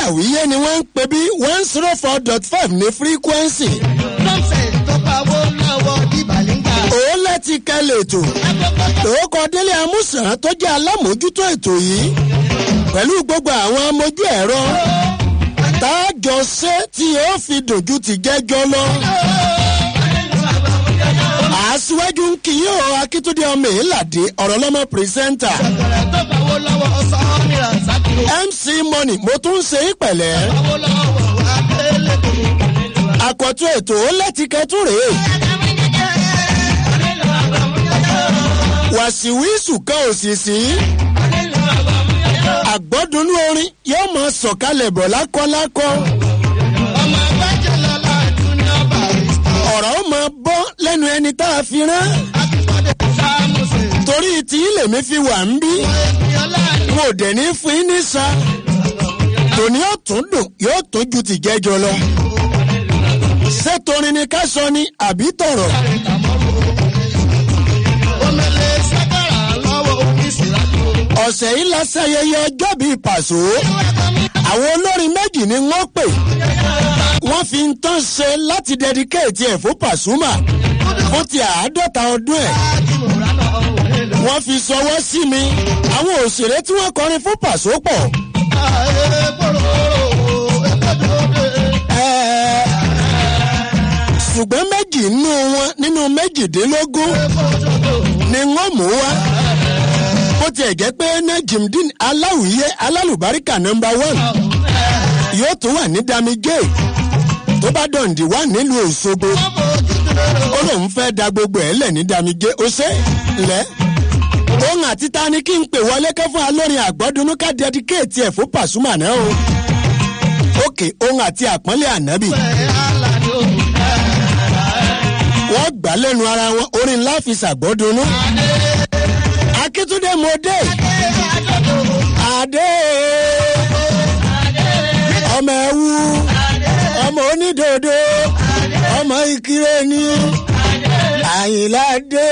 aláwíyé ni wọ́n ń pè bí one zero four dot five ní frequency. nọ́ọ̀sẹ̀ tó pawó lọ́wọ́ dìbàlíngà. òun láti kẹ́lẹ̀ ètò tòókọ délé amúsàn tó jẹ́ alámòójútó ètò yìí pẹ̀lú gbogbo àwọn amójú ẹ̀rọ táàjọ ṣe tí yóò fi dòjú ti jẹ́jọ́ lọ. àṣìwájú ń kí yóò akíntúndé ọmọ ìlàdé ọ̀rọ̀ lọ́mọ pírẹsẹ́ńtà ọ̀rẹ́ tó pawó lọ́wọ́ ọ̀sán ní razaki. mc money mo tún ń ṣe é pẹ̀lẹ́ pawó lọ́wọ́ adélèké. àkọ́tún ètò ó lẹ́tìkẹ́tù rèé wàsíwísù kan òsìsì àgbọ́dúnú orin yóò máa sọ̀kalẹ̀ bọ̀ lákọ́lákọ́ ọmọ agbájẹ́ lọ́la junior barista. ọ̀rọ̀ ó máa bọ́ lẹ́nu ẹni tá a fi rán akíkọ́dé sáàmùsì. torí tí lèmi fi wà ń bí ènìyàn láàyè. mo dẹ̀ ní fún yín ní sa tòní yóò tún dùn yóò tún ju ti jẹ́jọ lọ ṣé torin ni ká sọ ni àbí tọ̀rọ̀ omele sakara lọ́wọ́ ìsìlájú. ọ̀sẹ̀ yìí la ṣayẹyẹ ọjọ́ bíi pàṣọ àwọn olórin méjì ni wọ́n pè wọ́n fi ń tán ṣe láti dẹdikéètì ẹ̀ fún pàṣùmà fún ti àádọ́ta ọdún ẹ̀ wọ́n fi sọwọ́ sí mi àwọn òṣèré tí wọ́n kọrin fún pàṣọ pọ̀ ẹ̀ẹ́, ṣùgbọ́n méjì nínú wọn nínú méjìdínlógún ni wọ́n mú wá bó tiẹ̀ jẹ́ pé najimdin aláwìyé alálùbáríkà nọmba one yóò tún wà ní damigé tó bá dọ̀ǹdì wà nílùú òṣogbo ó lóun fẹ́ da gbogbo ẹ̀ lẹ̀ ní damigé ó ṣe lẹ́ òun àti ta ni kí n pè wọlé kẹ́ fún alórin àgbọ́dúnú ká dẹ́díkéètì ẹ̀ fún pàṣùmà náà o òkè òun àti àpọ́nlé ànábì wọ́n gbà lẹ́nu ara wọn orin ńlá fi ṣàgbọ́dúnú akíntúndé mọ́dé adé ọmọ ẹwú ọmọ onídòdó ọmọ ìkírè ní àyìnládé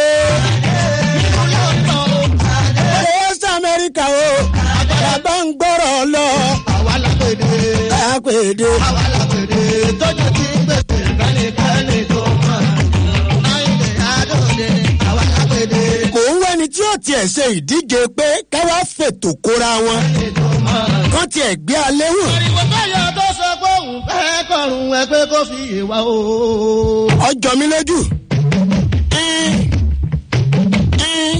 west america o bàbá ń gbọ́rọ̀ lọ àpèdè kò ń wẹ́ni tí ó tiẹ̀ ṣe ìdíje pé káwá fètò kóra wọn kán tiẹ̀ gbé alẹ́ wò Ẹgbẹ́ kó fi ìwà ooo. ọjọ́ mi lójú. Ẹ́n, ẹ́n.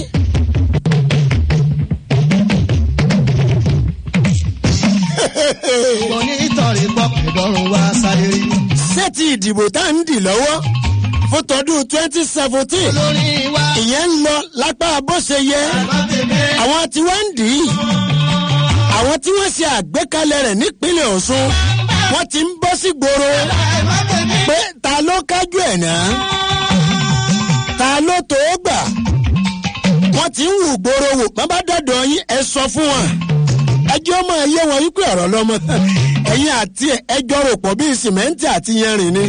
Kò ní ìtọ̀rí gbọ́ ìdọ́rùn wá sáré rí. ṣé ti ìdìbò tá ń dì lọ́wọ́ fún tọdún twenty seventeen Lórí wa, ìyẹn ń lọ lápá bó ṣe yẹ àwọn tí wọ́n ń dì í àwọn tí wọ́n ṣe àgbékalẹ̀ rẹ̀ nípínlẹ̀ ọ̀ṣun wọ́n ti ń bọ́ sí gbòòrò pé ta ló kájú ẹ̀ náà ta ló tó gbà wọ́n ti ń wù gbòòrò wò bá bá dọ̀dọ̀ yín ẹ sọ fún wọn ẹjọ́ máa yé wọn wípé ọ̀rọ̀ lọ́mọ ẹ̀yin àti ẹjọ́ rò pọ̀ bíi sìmẹ́ǹtì àti yanrìn ni.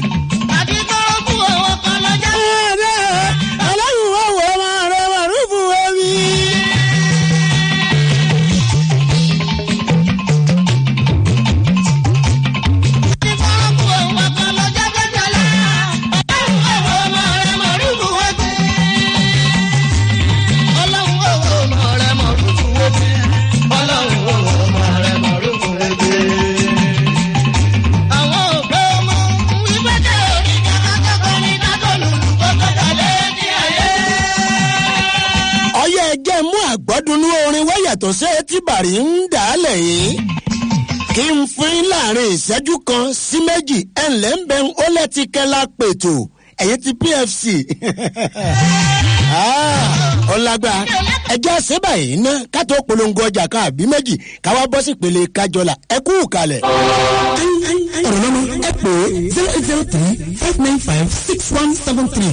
ẹ̀ẹ́dẹ́ ọlọ́run wà wọ́ ọmọ rẹ̀ wà rúfù ẹ̀mí. ọyẹ ẹjẹ mú àgbọ́dúnú orin wáyàtọ̀ sí etí bàrí ń dà á lẹ̀ yìí kí n fún yín láàrin ìṣẹ́jú kan sí méjì ẹ̀ ǹlẹ́ ń bẹ ó lẹ́tí kẹ́lá pètò ẹ̀yìn ti pfc Ah, ọlágbá ẹjẹ́ àṣẹ́bà yìí ná ká tó polongo ọjà kan àbí méjì káwá bọ́ sí ìpele kájọlá ẹ kú kalẹ̀. ọ̀rọ̀ lọ́mọ ẹ pè é zero eight zero three five nine five six one seven three.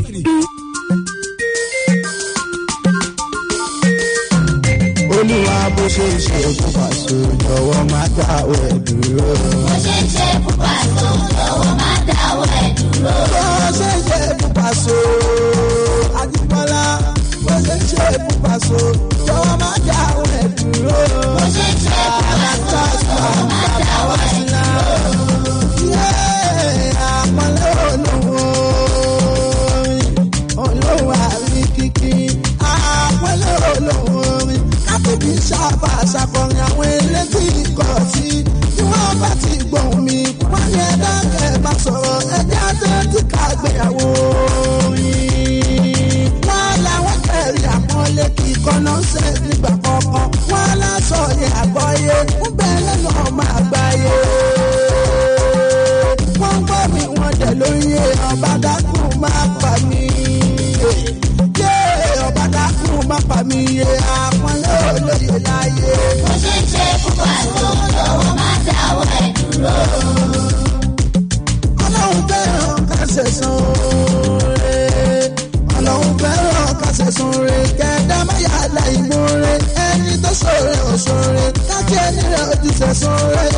olúwa bó ṣe ń ṣe fún pàṣẹ jọwọ má dáwọ ẹ dúró. bó ṣe ń ṣe fún pàṣẹ jọ̀wọ́ má dáwọ́ ẹ̀ dúró. bó ṣe ń ṣe fún pàṣẹ àdìpọ́lá bó ṣe ń ṣe fún pàṣẹ jọwọ má dáwọ ẹ dúró. bó ṣe ń ṣe fún pàṣẹ jọ̀wọ́ má dáwọ́ ẹ̀ dúró.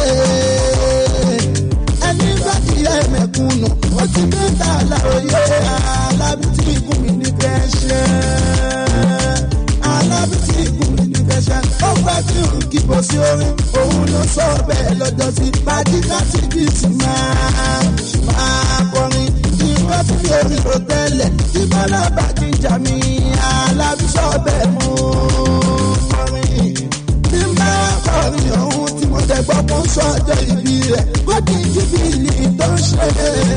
ẹni bá ti yẹ mẹ̀kúnnù ó ti gbé ta àlàyé alábí tí ikùn mi ní fẹ́ ṣe alábí tí ikùn mi ní fẹ́ ṣe ó gbà tí ò kí bọ́ sí orin òun ló sọ bẹ́ẹ̀ lọ́jọ́ sí pàdíkà tí kì í sì máa máa kọrin tí wọ́n fi orin ló tẹ́lẹ̀ tí bọ́lá bá ti jà mí alábí sọ bẹ́ẹ̀ mú kọrin tí bá kọrin ọ̀hún tí mo tẹ̀ gbọ́ fún sọ́jọ́ ìbí rẹ̀ kó kí n jìbìlì tó ń ṣe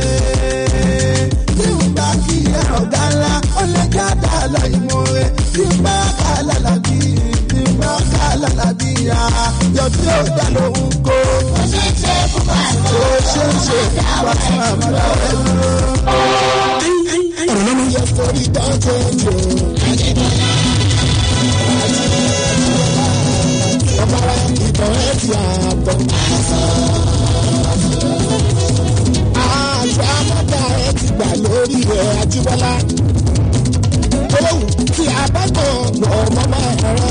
tí n bá kí ẹ ọ̀gá ńlá ó lè jáde àlọ́ ìmọ̀ rẹ̀ tí n bá kà lálàbí tí n bá kà lálàbí yọ tí ó dá lóhùn kó Ó ṣe é ṣe fún pàṣẹ. ó ṣe ń ṣe wá fún àmàlà ẹ̀ dúró. ọ̀rọ̀ lọ́nà Yẹ sórí dáńtẹ́ jù. Ọba ìtàn ẹ̀ ti àbọ̀. Àṣà àmọ́ta ẹ̀ ti gbà lórí ẹ̀ Ajíbọ́lá. Ohun tí a bá kàn lọ mọ́mọ́ ẹ̀rọ.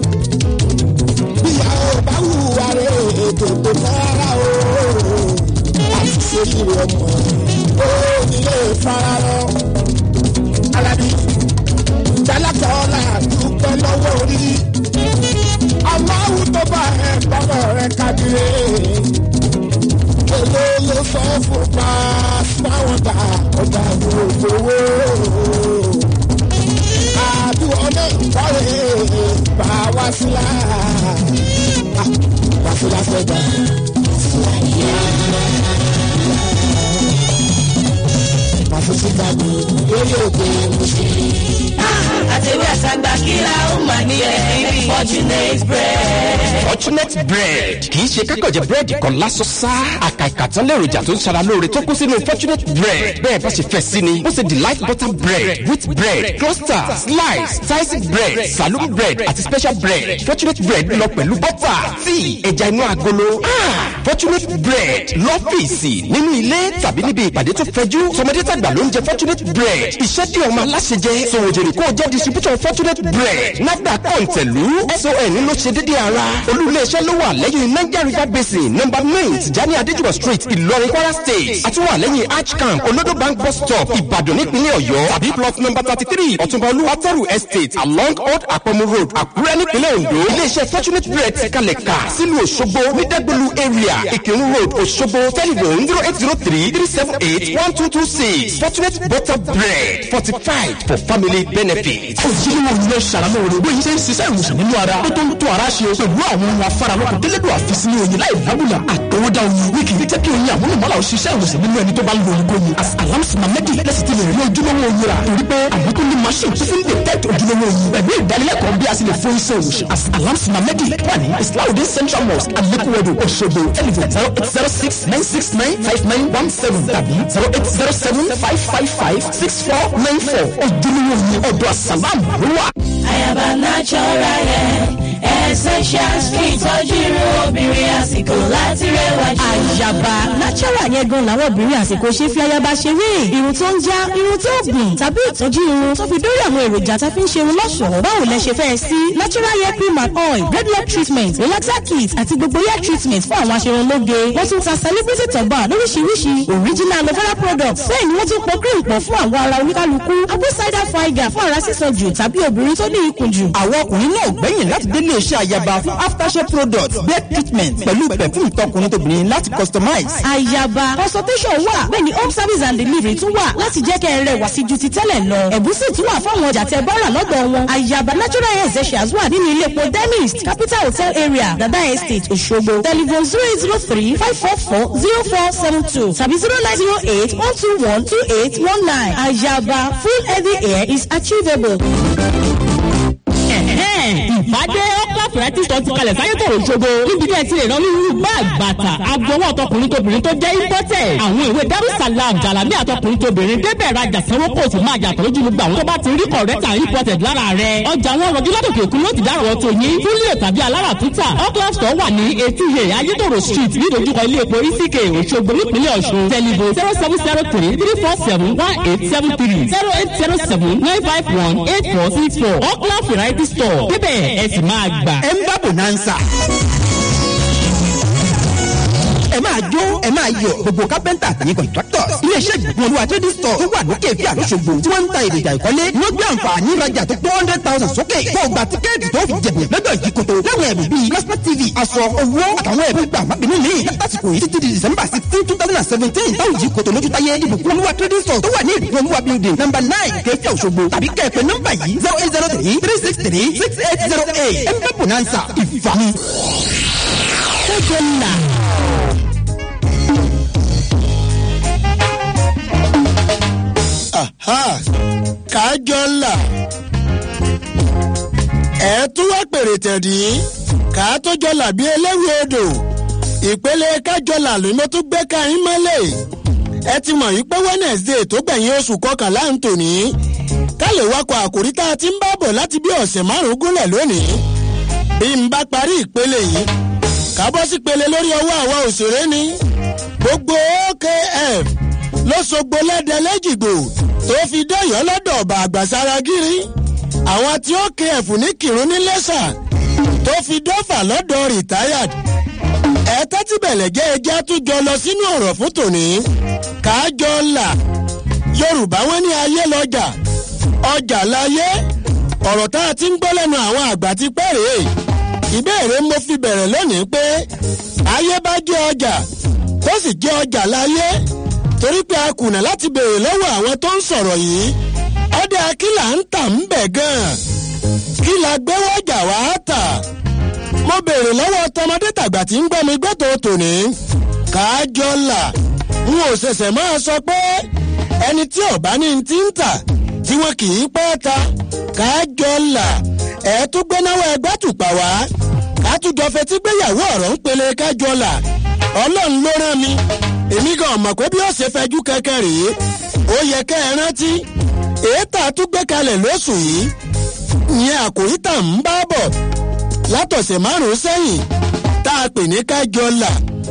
Bíyà ó bá hùwà rẹ̀ ètò tó rárá o. Àti ṣe ìwé ọmọ ó nílé fararọ. Alábí Jalakọ́lá dúpẹ́ lọ́wọ́ orí. Aláwo tó bá ẹ bọ́bọ̀ rẹ kábíré. Èlé ló sọ fún pa fáwọn dà ọjà gbogbo. Àdúgbò náà kọ́lé bá wá sílá. Wá sílá sẹ́gbà. Fàṣíṣí gbàgbé lórí òkè òṣèlú. àtẹ̀wé àtàgbà kíra ó mà ní ẹ̀rí fortunate bread. fortunate bread kì í ṣe kákànjẹ búrẹ́dì kan lásán sá àkàìkà tán lèròjà tó ń ṣara lóore tó kún sínú fortunate bread bẹ́ẹ̀ bá ṣe fẹ́ sí ni ó ṣe delight butter bread wheat bread cluster slice sliced bread saloon bread àti special bread fortunate bread lọ pẹ̀lú butter tíì ẹja inú agolo Ah, fortunate bread lọ́fíìsì nínú ilé tàbí níbi ìpàdé tó fẹjú tọmọdé tàgbà ló ń jẹ fortunate bread iṣẹ́ tí ọmọ aláṣẹ jẹ sòwòjèrè kó o jẹ́ distributor fortunate bread nafdac kọ̀ǹtẹ̀lú son ló ṣe déédéé ara olú-ilé-iṣẹ́ ló wà lẹ́yìn niger river basin number nine tijani adéjúwọ̀ street ìlọrin kwara state àtúwà lẹ́yìn arch camp olodo bank bus stop ìbàdàn nípínlẹ̀ ọ̀yọ́ tàbí plot number thirty three ọ̀túnba olúwatẹ́rù estate along old àpọ̀mù road àkúrẹ́ nípínlẹ̀ ondo ilé-iṣẹ́ fortunate bread ti kalẹ̀ kà sílùú òṣogbo ní dẹ́gbẹ̀lú area ìkírun road òṣogbo telephone zero eight zero three three seven eight one two two six fortunate butter bread fortified for family benefit. ojúlówó ilé ṣàlàlóore bóyá ṣe ń ṣiṣẹ́ ìwòsàn nínú ara tó tó ń tó ara ṣe pẹ̀lú àwọn ohun afáralọ́kùn tẹ́lẹ̀dọ̀ àfisí ní oyin láì dábùlà àtọwọ́dá oyin wíkì ní jẹ́ kí oyin àmúlùmọ́lá òṣìṣẹ́ ìwòsàn nínú ẹni tó bá ń lo oyin kóyin as alamsina mẹ́dì lẹ́sìn ti lè rí ojúlówó oyin rà torí pé àwọn tó ní machine tó fi ń detect ojúlówó oyin pẹ̀lú ìdánilẹ́kọ̀ọ́ bí a sì lè fún iṣẹ́ ìwòsàn as alamsina mẹ́dì wà ní islahudin central mosque alekuwodo Òṣogbo telephone zero eight zero six nine six nine five nine one seven tàbí zero eight zero seven five five five six four nine four ojúlówó oyin ọ̀dọ̀ asalam ló wà. àyàbá natural hair essentials fún ìtọ́jú irun obìnrin àsìkò láti rẹwà jù. àyàbá natural yẹn gan làwọn obìnrin àsìkò ṣe fi ayaba ṣeré irun tó ń já irun tó gùn tàbí ìtọ́jú irun tó fi dórí àwọn èròjà tá a fi ń ṣe irun lọ́ṣọ̀ọ́ báwo lẹ ṣe fẹ́ sí natural hair cream and oil regular treatment relaxer kit àti gbogbo hair treatment fún àwọn aṣerunlóge wọ́n tún ta celebrity tọ̀gbà lóríṣiríṣi original aloe vera products bẹ́ẹ̀ ni wọ́n tún pọ̀ cream pọ̀ fún àwọn ara oníkálukú apple cider vinegar fún ara sísan jù tàbí obìnrin tó ní ikùn jù àwọn ọkùnrin náà gbẹ̀yìn láti délé iṣẹ́ àyàbá fún aftershave products bed treatment pẹ̀lú perfume tọkùnrin tóbìnrin láti customize. àyàbá consultation wà bẹ́ẹ̀ ni home service and delivery tún wà láti jẹ́ kẹ́ ẹ rẹwà sí ju ti tẹ́lẹ̀ lọ ẹ̀bùn sì tún wà fáwọn ọjà tẹ bọ́rà lọ́dọ̀ wọn àyàbá natural hair essentials wà nínú ilé epo dentist capital hotel area dada estate òṣogbo telephone zero eight zero three five four four zero four seven two tàbí zero nine zero eight one two one two eight one nine àyàbá full heavy hair is achievable. ìpàdé ọkọ̀ fìrẹ́tì tó ti kalẹ̀ sáyé tó òṣogbo níbi tí ẹ ti lè rán onírúurú báàgì bàtà agbowó ọtọkùnrin tóbìnrin tó jẹ́ imported àwọn ìwé darussalam jalami àtọkùnrin tóbìnrin débẹ̀ rajà sanwó kò sì máa yàtọ̀ lójú gbogbo àwọn tó bá ti rí kọ̀rẹ́tà imported lára rẹ̀ ọjà wọn rọjú látòkè òkun ló ti dárò tó yín fúnlẹ̀ tàbí alára tútà ọkọ̀ store wà ní etí he ayétòrò street nídojúkọ ilé epo isike òṣogbo nípínlẹ̀ ọ̀ṣun tẹlifon zero seven zero three three four seven one eight seven three zero eight zero seven nine five one eight four six four ọkọ̀ variety store débẹ̀ ẹ sì máa gbà. ẹ ń bá bonanza. ẹ máa jó ẹ máa yọ̀ gbogbo kápẹ́ntà àtàyè contractors iléeṣẹ́ ìgbìmọ̀ olúwa trading store tó wà lókè fí àlóṣogbo tí wọ́n ń ta èròjà ìkọ́lé ni ó gbé àǹfààní ìrajà tó tó hundred thousand sókè kó o gba tíkẹ́ẹ̀tì tó fi jẹ̀bẹ̀ lọ́jọ́ ìdíkòtò láwọn ẹ̀bùn bíi plasma tv aṣọ owó àtàwọn ẹ̀bùn gbà má bínú mi lásìkò yìí títí di december sixteen two thousand and seventeen táwọn ìdíkòtò lójú táyé ìbùkún olúwa trading store tó wà ní ìbùkún olúwa building number nine kẹfì òṣogbo tàbí kẹ́ẹ̀pẹ́ nọ́mbà yìí zero eight zero three three six three six eight zero eight ẹ̀ńpẹ́ bonanza ìfàmì. kókó ńlá. Aha, kájọ ńlá ẹ tún wá pèrè tẹ̀dí ká tó jọ làbí eléwì odò ìpele kájọlà ló ló tún gbé káyín mọ́lẹ̀ ẹ ti mọ̀ yìí pé wednesday tó gbẹ̀yìn oṣù kọkànlá ń tò ní ká lè wakọ̀ àkòrí tá a ti ń bá bọ̀ láti bí ọ̀sẹ̀ márùn-ún gúnlẹ̀ lónìí bí n bá parí ìpele yìí ká bọ́ sí pele lórí ọwọ́ àwa òṣèré ni gbogbo okf ló sogbo lẹ́dẹ̀ lẹ́jìgbò tó fi dẹ́yọ́ lọ́dọ̀ ọ̀bà àgbàsára gírí àwọn tí okf ní kírun ní lẹ́sà tó fi dọ́fà lọ́dọ̀ retired ẹ tẹ́tí bẹ̀lẹ̀ jẹ́ ẹjẹ́ àtújọ lọ sínú ọ̀rọ̀ fún tòní kájọ ńlá yorùbá wọn ní ayé lọ́jà ọjà láyé ọ̀rọ̀ tá a ti ń gbọ́ lẹ́nu àwọn àgbà ti pẹ́ rèé ìbéèrè mo fi bẹ̀rẹ̀ lónìí pé ayé bá jẹ́ ọjà tó sì jẹ́ ọjà láyé torí pé a kùnà láti béèrè lọ́wọ́ àwọn tó ń sọ̀rọ̀ yìí ọdẹ akílà ń tà ń bẹ̀ gan-an kí la gbé wọ́jà wá tà mo béèrè lọ́wọ́ tọmọdé tàgbà tí ń gbọ́ mi gbọ́tò tòní kájọ là n ò ṣẹ̀ṣẹ̀ máa sọ pé ẹni tí ọ̀bá ní ti ń tà tí wọn kì í pẹ́ ta kájọ là ẹ̀ tún gbénáwó ẹgbẹ́ tùpà wá kátùjọ fetí gbéyàwó ọ̀rọ̀ ń pele kájọ là ọlọ́run ló rán mi èmi gan mọ̀ pé bí ó ṣe fẹjú kẹ́kẹ́ rèé ó yẹ kẹ́ ẹ rántí èétà tún gbé kalẹ̀ lóṣù yìí ìyẹn àkòrí tà ń bá bọ̀ látọ̀sẹ̀ márùn-ún sẹ́yìn tá a pè ní kájọ là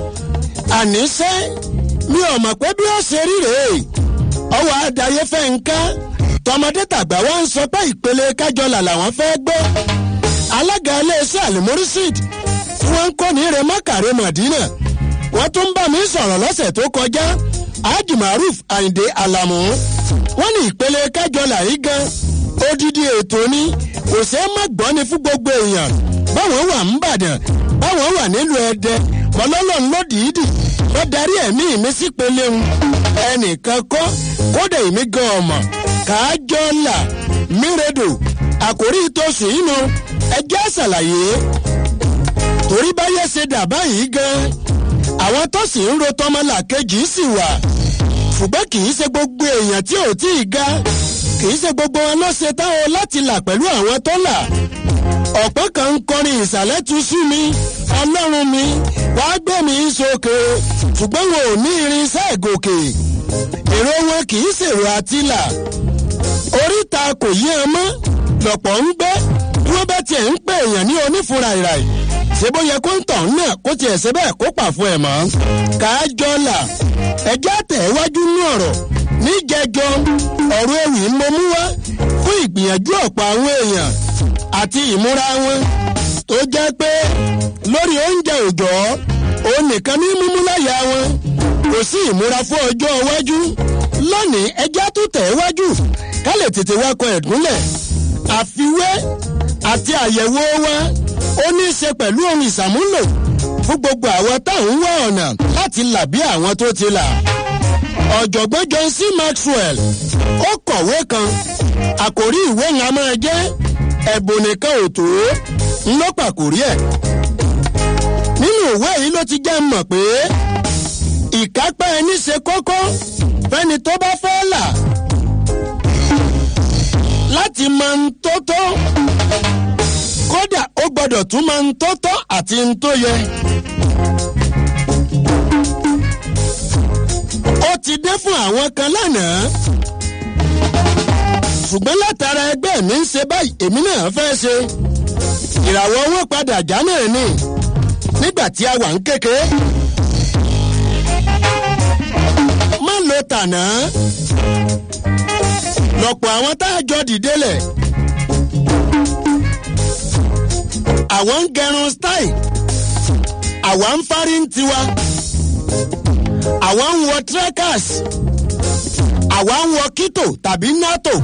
àníṣe mi ò mọ̀ pé bí ó ṣe rí rèé ọwọ́ àdáyé fẹ́ ń ká tọmọdé tàgbà wá ń sọ pé ìpele kájọ là làwọn fẹ́ gbọ́ alága iléeṣẹ́ àlùmọ́rísìd tí wọ́n ń kó ní remọ́kàrẹ́ mọ̀dínà wọ́n tún bá mi sọ̀rọ̀ lọ́sẹ̀ tó kọjá haji maruf ayinde alamu wọ́n ní ìpele kájọ là yìí gan odidi ètò ni kò ṣeé má gbọ́ ni fún gbogbo èèyàn báwọn wà ń bàdàn báwọn wà nílùú ẹdẹ mọlọ́lọ́run ló dìídì wọ́n darí ẹ̀mí mi sí peleun ẹnìkan kọ́ kódà èmi gan ọmọ kájọ là mírèdò àkórí ìtòsùn yìí nu ẹjẹ́ ṣàlàyé torí báyẹ̀ ṣe dà báyìí gan àwọn tó sì ń ro tọmọlà kejì sì wà ṣùgbọ́n kì í ṣe gbogbo èèyàn tí ò tí ì ga kì í ṣe gbogbo wọn ló ṣe táwọn láti là pẹ̀lú àwọn tó là ọ̀pọ̀ kan ń kọrin ìsàlẹ̀ tu sí mi ọlọ́run mi wàá gbé mi sókè ṣùgbọ́n wọn ò ní irinṣẹ́ ìgòkè èrò wọn kì í ṣèrò àtìlà oríta kò yí ẹ mọ́ lọ̀pọ̀ ń gbé bí wọ́n bá tiẹ̀ ń pè èèyàn ní onífura ìràì ṣé bó yẹ kó ń tàn náà kó tiẹ̀ ṣe bẹ́ẹ̀ kó pà fún ẹ̀ mọ́ kájọ là ẹjẹ́ àtẹ̀wájú ní ọ̀rọ̀ níjẹjọ ọ̀rọ̀ ewì ń mo mú wá fún ìgbìyànjú ọ̀pọ̀ àwọn èèyàn àti ìmúra wọn tó jẹ́ pé lórí oúnjẹ òjọ́ òun nìkan ní mímú láyà wọn kò sí ìmúra fún ọjọ́ iwájú lónìí ẹjẹ́ tó tẹ̀ wájú ká lè tètè wakọ̀ ẹ̀dúnlẹ̀ àfiwé àti àyẹ̀wò wa ó ní í ṣe pẹ̀lú ohun ìsàmúlò fún gbogbo àwọn táwọn wá ọ̀nà láti là bí àwọn tó ti là ọ̀jọ̀gbọ́n john c maxwell ó kọ̀wé kan àkòrí ìwé yẹn a máa jẹ́ ẹ̀bùn nìkan ò tó ń ló pàkórí ẹ̀ nínú ìwé yìí ló ti jẹ́ mọ̀ pé ìkápá ẹni ṣe kókó fẹ́ni tó bá fẹ́ là láti mọ ń tó tó kódà ó gbọ́dọ̀ tún mọ ń tó tó àti ń tó yẹ. ó ti dé fún àwọn kan lánàá ṣùgbọ́n látara ẹgbẹ́ mi ń ṣe báyìí èmi náà fẹ́ ṣe ìràwọ̀ wọn padà já náà ni nígbà tí a wà ń kéke. má lo tànà lọ́pọ̀ àwọn tá a jọ dìde lẹ̀ àwọn ń gẹrun style àwa ń fárí ń tiwa àwọn ń wọ trekkers àwa ń wọ kito tàbí nato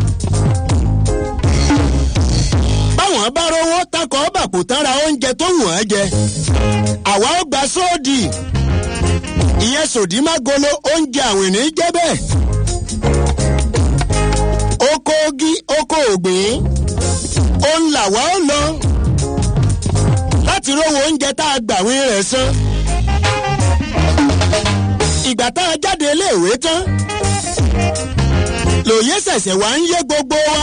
báwọn bá rówó takọ̀ bàpò tán ra oúnjẹ tó wù wọ́n jẹ àwa ó gba sóòdì ìyẹn sòdímágolo oúnjẹ àwìn ní jẹ́ bẹ́ẹ̀ oko ogi oko ògbìn òun làwa ó lọ láti rówó oúnjẹ tá a gbàwìn rẹ̀ san ìgbà tá a jáde iléèwé tán lòye ṣẹ̀ṣẹ̀ wá ń yé gbogbo wa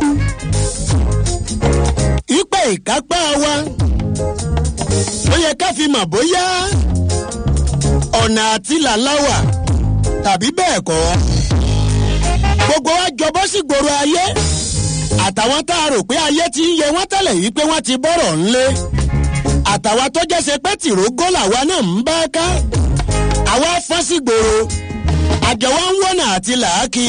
ipe ìkápá wa ló yẹ ká fi mọ̀ bóyá ọ̀nà àti làláwà tàbí bẹ́ẹ̀ kọ́ gbogbo wa jọbọ́ sí gbòòrò ayé àtàwọn tá a rò pé ayé ti ń yẹ wọ́n tẹ́lẹ̀ yìí pé wọ́n ti bọ́rọ̀ ńlé àtàwọn tó jẹ́ ṣe pé tìrógó làwa náà ń bá ká àwa fọ́n sí gbòòrò àjọwọ́ ń wọ́nà àti làákì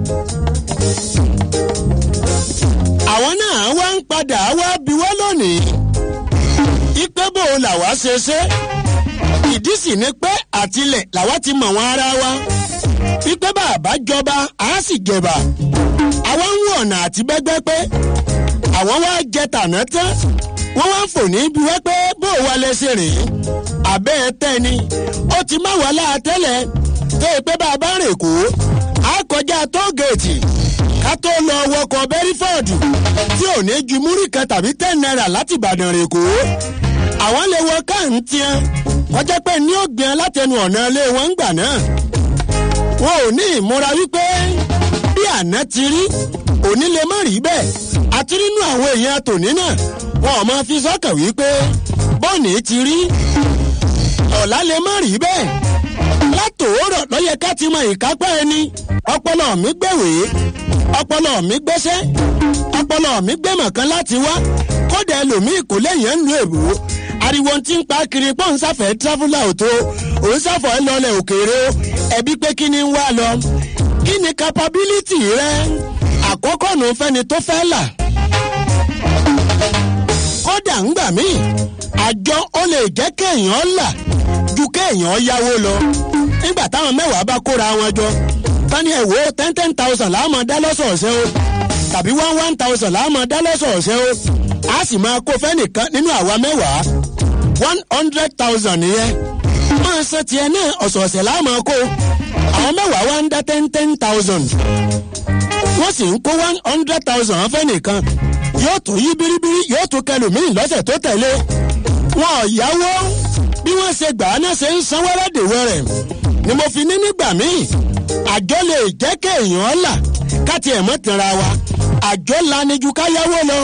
àwọn náà wá ń padà wá bí wọ́n lónìí ipe bò làwa ṣe ṣe ìdí sì ni pé àtilẹ̀ làwa ti mọ̀ wọn ara wa wípé bàbá jọba á sì jẹba àwa ń wọ ọ̀nà àti bẹ́gbẹ́ pé àwọn wá jẹ tàná tán wọ́n wá ń fò ní bí wọ́n pé bó wa lè ṣe rèé àbẹ́ ẹ tẹ́ ni ó ti má wà láà tẹ́lẹ̀ tó o pé bàbá rè kó a kọjá tóògèètì ká tó lọ wọkọ̀ bẹ́rífọ́ọ̀dù tí ò ní ju múrí kan tàbí ten naira láti ìbàdàn rè kó àwọn lè wọ káàntiẹn kọjá pé ní ògbìn alátẹnu ọ̀nà ilé wọn ń gbà náà wọn ò ní ìmúra wípé bí àná ti rí òní lè má rí bẹ́ẹ̀ àti nínú àwọn èèyàn tòní náà wọn ò máa fi sọ́kàn wípé bọ́ọ̀nì ti rí ọ̀la lè má rí bẹ́ẹ̀ látòórọ̀ lọ́yẹ ká ti mọ ìkápá ẹni ọpọlọ mi gbẹ̀wèé ọpọlọ mi gbẹ́sẹ́ ọpọlọ mi gbẹ̀mọ̀ kan láti wá kódà ẹlòmíì kò lẹ́yìn ẹ̀ ń lu èbó ariwo tí ń pa kiri pọ́n ń sáfẹ́ tíráfúlà òtó òun sáfọ̀ ẹ lọlẹ̀ òkèèrè o ẹbí pé kí ni ń wá lọ kí ni capability rẹ àkọ́kọ́ nù fẹ́ni tó fẹ́ là kódà ń gbà míì àjọ ó lè jẹ́ kéèyàn là ju kéèyàn yáwó lọ nígbà táwọn mẹ́wàá bá kóra wọn jọ tani ẹ̀ wò ten ten thousand láàmú dá lọ́sọ̀ọ̀sẹ̀ o tàbí one one thousand láàmú dá lọ́sọ̀ọ̀sẹ̀ o a sì máa kó fẹ́nìkan nínú àwa mẹ́wàá one hundred thousand nìyẹn máa san tiẹ̀ náà ọ̀sọ̀ọ̀sẹ̀ láàmú kó àwọn mẹ́wàá wá ń dá ten ten thousand wọ́n sì ń kó one hundred thousand fẹ́nìkan yóò tún yí biribiri yóò tún kẹlòmíì lọ́sẹ̀ tó tẹ̀lé wọn ò yáwó bí wọ́n ṣe gbà á náà ṣe ń san wẹ́rẹ́dẹ̀wẹ́rẹ́ ni mo fi ní nígbà míì àjọ lè jẹ́ kéèyàn là káti ẹ̀ mọ́ tẹ̀ra wa àjọ lanijú káyáwó lọ.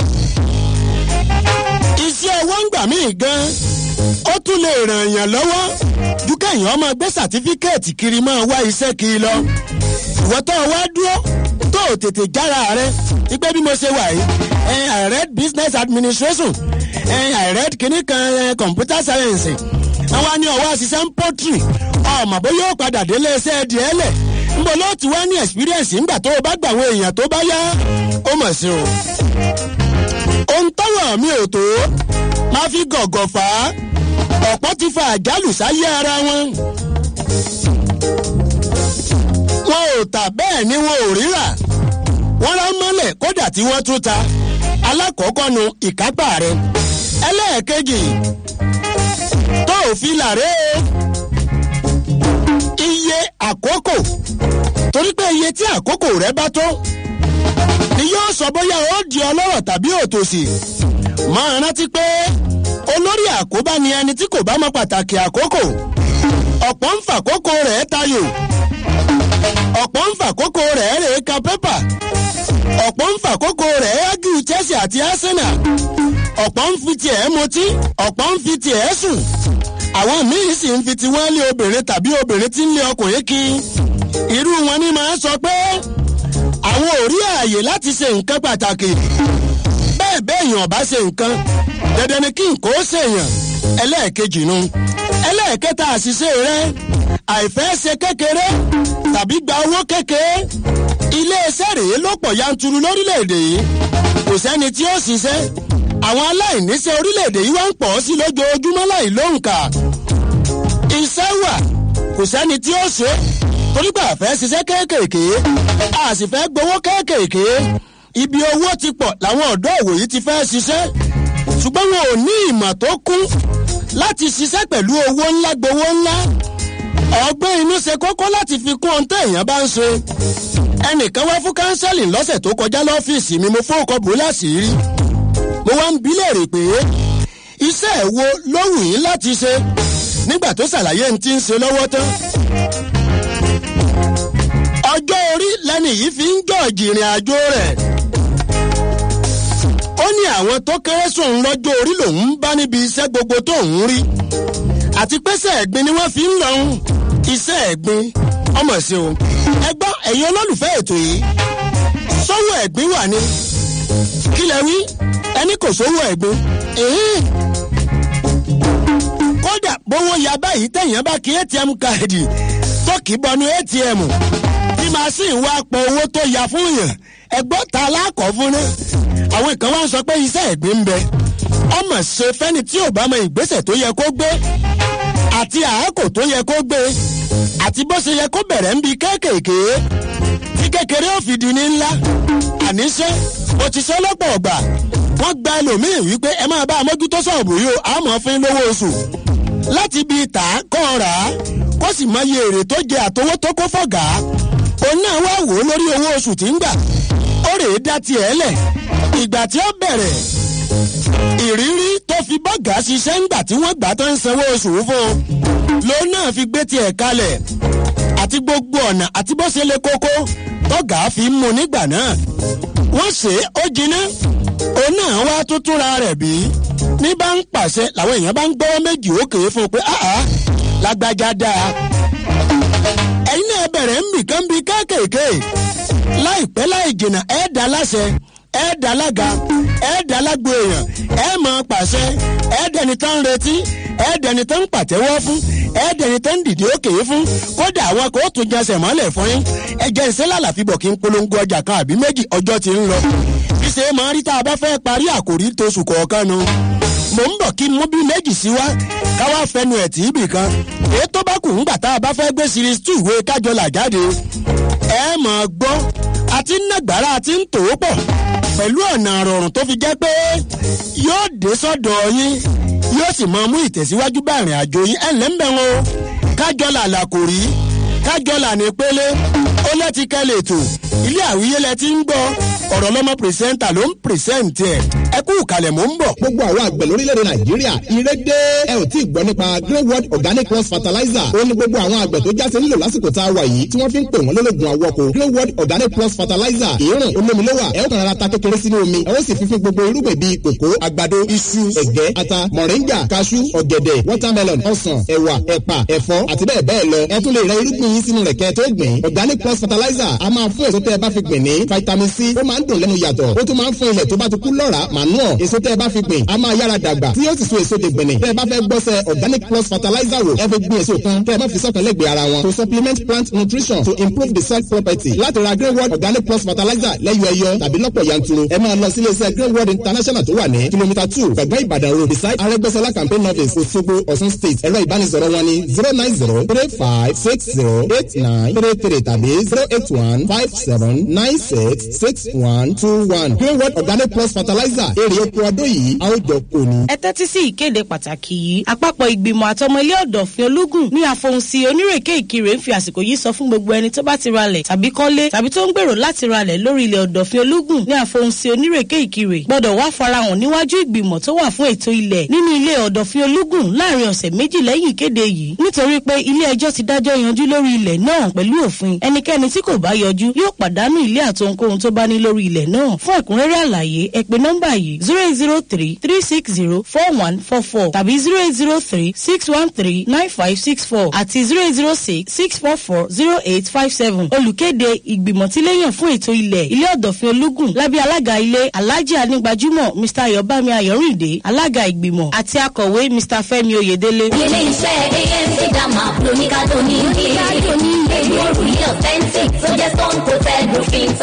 iṣẹ́ ọwọ́ ń gbà míì gan ó tún lè ràn yàn lọ́wọ́ ju kéèyàn máa gbé sàtífíkẹ́ẹ̀tì kiri máa wá iṣẹ́ kiri lọ. ìwọ́ tó o wá dúró tó o tètè jára rẹ wípé bí mo ṣe wà yìí i read business administration i read kìnnì kan computer science àwọn ní ọwọ́ àṣìṣe ń pọ́tìrì ọmọ bóyá ó padà délé iṣẹ́ díẹ̀ lẹ̀ nbọ ló ti wá ní experience ńgbà tó o bá gbà àwọn èèyàn tó bá yá ó mọ̀ sí o. ohun tọ́wọ̀ mi ò tó máa fi gọ̀gọ̀ fà á ọ̀pọ̀ ti fa àjálù sáyé ara wọn. wọn ò tà bẹ́ẹ̀ ni wọn ò ríra wọ́n rán mọ́lẹ̀ kódà tí wọ́n tún ta alákọ̀ọ́kọ́ nu ìkápá rẹ̀ ẹlẹ́ẹ̀kejì tó ò fi làrẹ́ o iye àkókò torí pé iye tí àkókò rẹ bá tó ni yóò sọ bóyá ó di ọlọ́rọ̀ tàbí òtòṣì máa rántí pé olórí àkóbá ni ẹni tí kò bá mọ pàtàkì àkókò ọ̀pọ̀ ń fàkókò rẹ̀ tayò ọ̀pọ̀ ń fàkókò rẹ̀ rè ka pépà ọ̀pọ̀ ń fàkókò rẹ̀ ágìrì chelsea àti arsenal ọ̀pọ̀ ń fi tiẹ̀ mutí ọ̀pọ̀ ń fi tiẹ̀ sùn àwọn míín sì ń fi tiwọn lé obìnrin tàbí obìnrin tí ń lé ọkùnrin kí irú wọn ni máa ń sọ pé àwọn ò rí ààyè láti ṣe nǹkan pàtàkì bẹ́ẹ̀ bẹ́ẹ̀ yàn bá ṣe nǹkan dandan ni kí nǹkan ó ṣèyàn ẹlẹ́ẹ̀kejì nu ẹlẹ́ẹ̀kẹta àṣìṣe rẹ àìfẹ́ ṣe kékeré tàbí gba owó kékeré iléeṣẹ́ rèé ló pọ̀ yanturu lórílẹ̀‐èdè yìí kò sẹ́ni tí ó ṣiṣẹ́ àwọn aláìníṣẹ́ orílẹ̀‐èdè yìí wá ń pọ̀ sí lójoojúmọ́ láì lóǹkà iṣẹ́ wà kò kò sẹ́ni tí ó ṣe torí pé àfẹ́ ṣiṣẹ́ kéékèèké a sì fẹ́ gbowó kéékèèké ibi owó ti pọ̀ làwọn ọ̀dọ́ òwòyí ti fẹ́ ṣiṣẹ́ ṣùgbọ́n wọn ò ní ìmọ̀ tó kún láti ṣiṣẹ́ pẹ̀lú owó ńlá gbowó ńlá ọgbẹ́ inú ṣe kókó láti fi kún ohun téèyàn bá ń ṣe ẹnìkan wá fún kánsẹ́lì lọ́sẹ̀ tó kọjá lọ́fíìsì mi mo fún ọkọ̀ bò láṣìírí mo wá ń bi léèrè pé iṣẹ́ ẹ̀ wo ló wù yín láti ṣe nígbà tó ṣàlàyé ń ti ń ṣe lọ́wọ́ tán ọjọ́ orí lẹ́ni yìí fi ń jọ̀jì ìrìn àjò rẹ̀ ó ní àwọn tó kéré sóun lọ́jọ́ orí lòun ń bá níbi iṣẹ́ gbogbo tó ń rí àti pẹ́sẹ̀ ẹ̀gbin ni wọ́n fi ń lọ́hún iṣẹ́ ẹ̀gbin ọmọ sí o ẹgbọ́n ẹ̀yin olólùfẹ́ ètò yìí sówó ẹ̀gbin wà ní kílẹ̀ wí ẹni kò sówó ẹ̀gbin ẹ̀hìn kódà bówó ya báyìí tẹ̀yìn bá kí atm káàdì tó kì í bọnú atm tí màsíìn wá pọ owó tó ya fún yàn ẹgbọ́n ta alákọ̀ fún náà àwọn kan wá ń sọ pé iṣẹ́ ẹ̀gbin ń bẹ ọmọ ṣe fẹ́ni tí ò bá mọ ìgbésẹ̀ tó yẹ kó gbé àti àákò tó yẹ kó gbé àti bó ṣe yẹ kó bẹ̀rẹ̀ ń bi kéékèèké tí kékeré ò fi di ní ńlá àníṣe ó ti ṣe lọ́pọ̀ ọ̀gbà wọ́n gba ẹlòmíì wípé ẹ máa bá a mójútó sọ̀bù yìí o àmọ́ fún lówó oṣù láti bi tà á kọ́ ọ rà á kó sì mọ iye èrè tó jẹ àtowó tó kó fọ̀gà òun náà wá wò ó lórí owó oṣù tí ń gbà ó rèé dá tiẹ̀ lẹ̀ ìgbà tí ó bẹ̀rẹ̀ ìrírí tó fi bọ́gà ṣiṣẹ́ ńgbà tí wọ́n gbà tó ń sanwó oṣù fún un lòun náà fi gbé tiẹ̀ kalẹ̀ àti gbogbo ọ̀nà àti bó ṣe lè kókó tọ́gà fi ń mu nígbà náà wọ́n ṣe é ó jiná òun náà wá tó túnra rẹ̀ bí ní bá ń pàṣẹ làwọn èèyàn bá ń gbọ́wọ́ méjì ókè fún un pé áhà lágbájá dáa ẹ̀yin náà bẹ̀rẹ̀ ń bì kán bí kéékèèké láìpẹ́ láì jìnnà ẹ̀ dá láṣẹ ẹ̀ dá lága ẹ̀ dá lágbo èèyàn ẹ̀ mọ̀ pàṣẹ ẹ̀ dẹni tán ń retí ẹ̀ dẹni tán ń pàtẹ́wọ́ fún ẹ̀ dẹni tán ń dìde òkè fún kódà àwọn kò tún jẹsẹ̀ mọ́lẹ̀ fún yín ẹ jẹ́ ìṣẹ́ lálàfíbọ̀ kí n polongo ọjà kan àbí méjì ọjọ́ ti ń lọ ṣíṣe máa rí tá a bá fẹ́ parí àkòrí tóṣù kọ̀ọ̀kan nu mò ń bọ̀ kí n mú bí méjì sí wá káwá fẹnu ẹ̀ tí ibì kan èyí tó bá kù ńgbà tá a bá fẹ́ gbé series two ìwé kájọlà jáde ẹ mọ̀ gbọ́ àti nàgbára àti ń tò ó pọ̀ pẹ̀lú ọ̀nà àrọ̀rùn tó fi jẹ́ pé yóò dé sọ́dọ̀ yín yóò sì máa mú ìtẹ̀síwájú bá ìrìn àjò yín ẹ̀ lẹ́ńbẹ̀ wọn o kájọlà làkòrí kájọlà ní pélé ó lẹ́tí kẹ́lẹ̀ ètò ilé àwíyé lẹ ti ń gbọ́ ọ̀rọ̀ lọ́mọ pìrìsẹ́ńtà ló ń pìrìsẹ́ǹtì ẹ̀ ẹ kú ìkàlẹ̀ mò ń bọ̀. gbogbo àwọn àgbẹ̀ lórílẹ̀‐èdè nàìjíríà ire dé ẹ ò tí ì gbọ́ nípa grey world organic cross fertilizer ó ní gbogbo àwọn àgbẹ̀ tó jáse nílò lásìkò tá a wà yìí tí wọ́n fi ń pè wọ́n lólógun àwọ̀kọ̀ grey world organic cross fertilizer ìrùn olómi ló wà ẹ ó kàn rárá ta kékeré sínú omi ẹ ó sì fífi gbogbo irúgbìn bíi kòkó àgbàdo iṣu ẹ̀gẹ́ ata mọ̀ríngà kaṣú ọ̀gẹ̀dẹ̀ watermelon ọsàn ẹ̀wà ẹ̀pà ẹ̀fọ́ àti bẹ́ẹ̀ bẹ́ẹ̀ lọ ẹ tún lè rẹ irúgbìn yín sínú rẹ̀ kẹ́ tó gbìn organic cross fertilizer a máa fún èso tẹ́ ẹ bá fi gbìn ní vitamin c ó máa ń dùn lẹ́nu yàtọ̀ ó tún máa ń fún ilẹ̀ tó bá ti kú lọ́ràá manure èso tẹ́ ẹ bá fi gbìn a máa yára dàgbà tí yóò sì so èso dègbìnì tẹ́ ẹ bá fẹ́ gbọ́sẹ̀ organic plus fertilizer wò ẹ fi gbìn èso kan tẹ́ ẹ má fi sọ́kàn lẹ́gbẹ̀ẹ́ ara wọn to supplement plant nutrition to improve the soil property láti ra grey world organic plus fertilizer lẹ́yọ ẹyọ tàbí lọ́pọ̀ yanturu ẹ máa lọ sí iléeṣẹ́ grey world international tó wà ní kìlómítà two gbẹ̀gbẹ́ ìbàdàn road beside arẹ́gbẹ́sọlá campaign office òṣogbo ọ̀ṣun state ẹ̀rọ ìbánisọ̀rọ̀ wọn ni zero nine zero three five six zero eight nine three three tàbí zero eight one five seven nine six six one two one grey world organic plus fertilizer èrè oko ọdún yìí a ó jọ kò ní. ẹ tẹ́tí sí ìkéde pàtàkì yìí àpapọ̀ ìgbìmọ̀ àtọmọ ilé ọ̀dọ̀fin ológun ní àfohùnsí onírèké ìkirè ń fi àsìkò yìí sọ fún gbogbo ẹni tó bá ti ralẹ̀ tàbí kọ́lé tàbí tó ń gbèrò láti ralẹ̀ lórí ilẹ̀ ọ̀dọ̀fin ológun ní àfohùnsí onírèké ìkirè gbọ́dọ̀ wá farahàn níwájú ìgbìmọ̀ tó wà fún ètò ilẹ̀ nínú ilé ọ̀dọ̀fin ológun láàrin ọ̀sẹ̀ méjì lẹ́yìn ìkéde yìí nítorí pé ilé ẹjọ́ ti dájọ́ yanjú lórí ilẹ̀ náà pẹ̀lú òfin ẹnikẹ́ni tí kò bá yọjú yóò pàdánù ilé àtohunkóhun tó bá ní lórí ilẹ̀ náà fún ẹ̀kúnrẹ́rẹ́ àlàyé ẹ pè nọ́mbà yìí zero eight zero three three six zero four one four four tàbí zero eight zero three six one three nine five six four àti zero eight zero six six four four zero eight five seven olùkéde ìgbìmọ̀ tí léyàn fún ètò ilẹ̀ ilé ọ̀dọ̀fin ológun lábẹ́ alága ilé alhaji anigbajúmọ̀ mr ayọ̀bámi ayọ̀rìndé alága ìgbìmọ̀ àti akọ̀wé mr fẹ́mi oyèdélé. ilé iṣẹ́ amc dama lóníkàdó ní ilé èlò òrùlé authentic tó jẹ́ stone coated roofing tile.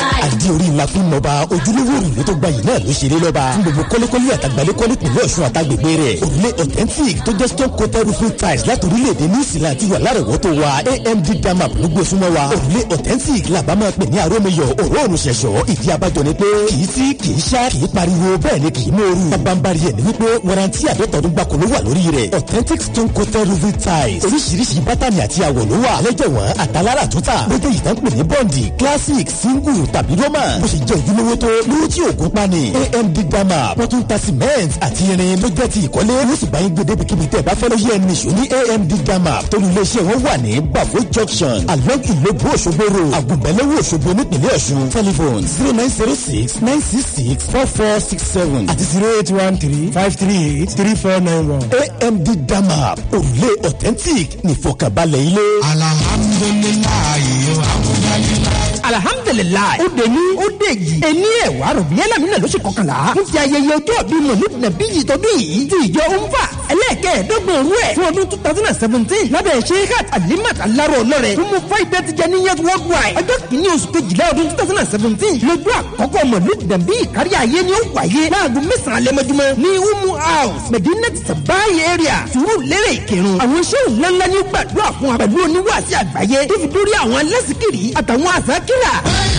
tí orí ńlá fi ń mọba ojúlówó òrùlé tó gbayì náà ló ṣeré lọ́ba fún gbogbo kọ́lékọ́lé àtàgbálẹ́kọ́lé pẹ̀lú ọ̀ṣun àtàgbègbè rẹ̀ òrùlé authentic tó jẹ́ stone coated roofing tiles láti orílẹ̀-èdè new zealand ti wà lárọ̀wọ́tò wa amd damap ló gbé súnmọ́ wa òrùlé authentic làbá máa pè ní arómiyọ̀ òróòrùn ṣẹ̀ṣọ́ ìdí abájọ ni pé kì í sí kì í ṣá kì í pariwo bẹ́ẹ̀ ni kì í mòoru bábánbárì ẹ̀ ní wípé warranty àdọ́tọ̀dún gbàkó ló wà lórí rẹ̀ authentic stone coated roofing tiles oríṣiríṣi bátànì àti àwọ̀ ló wà lẹ́jẹ̀wọ̀n àtàlára àtúntà lóde ìtàn pè ní bọ́ǹdì classic single tàbí roman bó ṣe jẹ́ ojúlówó tó lówó tí òògùn pani amd dama wọ́n tún ta cement àti irin ló jẹ́ ti ìkọ́lé ó sì bá yín gbé débi kíbi tẹ́ ẹ bá fẹ́ lóye ẹni ṣò ní amd dama tólú iléeṣẹ́ wọn wà ní bafo junction along ìlógbó òṣogbo road àgùnbẹ́lẹ́wò òṣogbo nípìnlẹ̀ ọ̀ṣun telephone zero nine zero six nine six six four four six seven àti zero eight one three five three eight three four nine one amd dama òrùlé authentic nìfọkànbalẹ̀ ilé. alhamdulilayi alhamdulilayi. alhamdulilayi ó dé ní ó dé yìí ẹni ẹ̀wà rògbì ẹlẹ́mìnà lóṣù kọkànlá ń fi ayẹyẹ ọjọ́ bíi mọ̀lúù nàbí yìí tọdún yìí ti ìjọ umfa ẹlẹ́ẹ̀kẹ́ẹ̀dọ́gbọ̀n òru ẹ̀ fún ọdún two thousand and seventeen lábẹ́ sheikhat alimat alaro ọlọ́rẹ̀ tó mú fáìdẹ́ ti jẹ ní yẹn worldwide ọjọ́ kìíní oṣù kejìlá ọdún two thousand and seventeen lójú àkọ́kọ́ mọ̀lúù nàbí kárí ayé ni ó wáyé láago mẹ́sàn-án lẹ́mọ́júmọ́ ní umu house medina sabayi area sùúrù lérè ìkírun àwọn iṣẹ́ ńláńlá ní gbàdúrà fún wa pẹ̀lú oníwàásí àgbáyé tó fi dórí àwọn alẹ́sìkiri àtàwọn àsákìrà.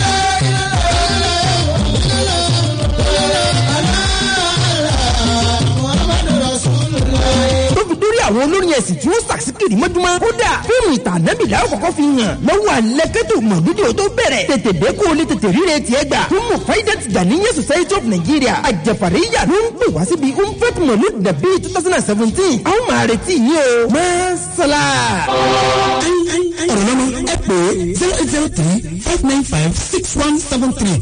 tó fi dórí àwọn olórin ẹ̀sìn tí wọ́n sàkíkiri mọ́júmọ́. kódà fíìmù ìtàn ànábìlà àkọ́kọ́ fi hàn lọ́wọ́ alẹ́kẹ́tò mọ̀lúdì tó bẹ̀rẹ̀ tètè dé kó o lè tètè ríre tiẹ̀ gbà. fún mufaidat Ghanaian Society of Nigeria àjẹfàríyà ló ń pè wá síbi umfet mọ̀lúd dàbí two thousand and seventeen. a ó máa retí yín o. mọ́sálà. ọ̀rọ̀ lọ́mọ ẹ pè é zero eight zero three five nine five six one seven three.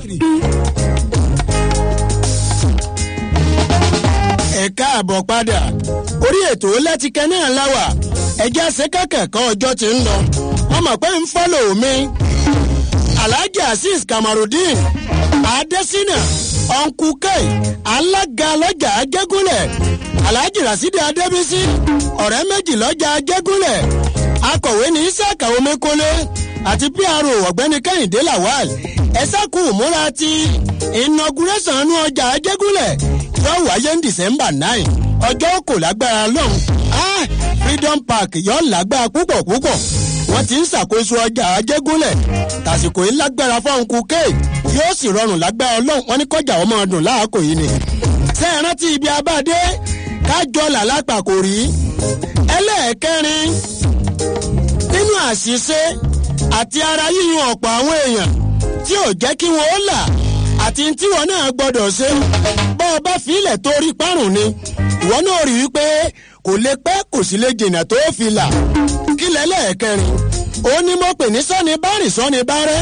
ẹ káàbọ̀ padà orí ètò lẹ́tìkẹ́ náà láwà ẹjẹ́ àṣekẹ́kẹ̀kọ́ ọjọ́ ti ń lọ wọ́n mọ̀ pé ń fọ́lò mi alhaji azeez kamarudin adesina ọ̀nkú kei alága lọ́jà ajégúnlẹ̀ alhaji rasidi adébísí ọ̀rẹ́ méjì lọ́jà ajégúnlẹ̀ akọ̀wé ní isaka omekole àti pro ọ̀gbẹ́ni kẹ́hìndé lawal ẹ̀sàkù múra ti inauguration nu ọjà ajégúnlẹ̀ yóò wáyé ní december nine ọjọ́ kò lágbára lọ́hùn ah freedom park yóò lágbára púpọ̀ púpọ̀ wọ́n ti ń ṣàkóso ọjà ajégúnlẹ̀ tàsìkò yìí lágbára fọ́hùn kúkẹ́ yóò sì rọrùn lágbára ọlọ́run wọn ní kọjá ọmọ ọdún láàkó yìí ni. ṣé ẹ rántí ibi abáde kájọ làlápà kò rí ẹlẹ́ẹ̀kẹrin nínú àṣìṣe àti ara yíyan ọ̀pọ̀ àwọn èèyàn tí ò jẹ́ kí wọ́n ó là àti tí wọn náà gbọdọ̀ ṣe bọ́ ọ bá filẹ̀ tó rí parun ni ìwọ náà rí i pé kò lè pẹ́ kò sì lè jìnnà tó fi là kí lẹ́lẹ́ẹ̀kẹrin ó ní mo pè ní sọ́ni bárìn sọ́ni bárẹ́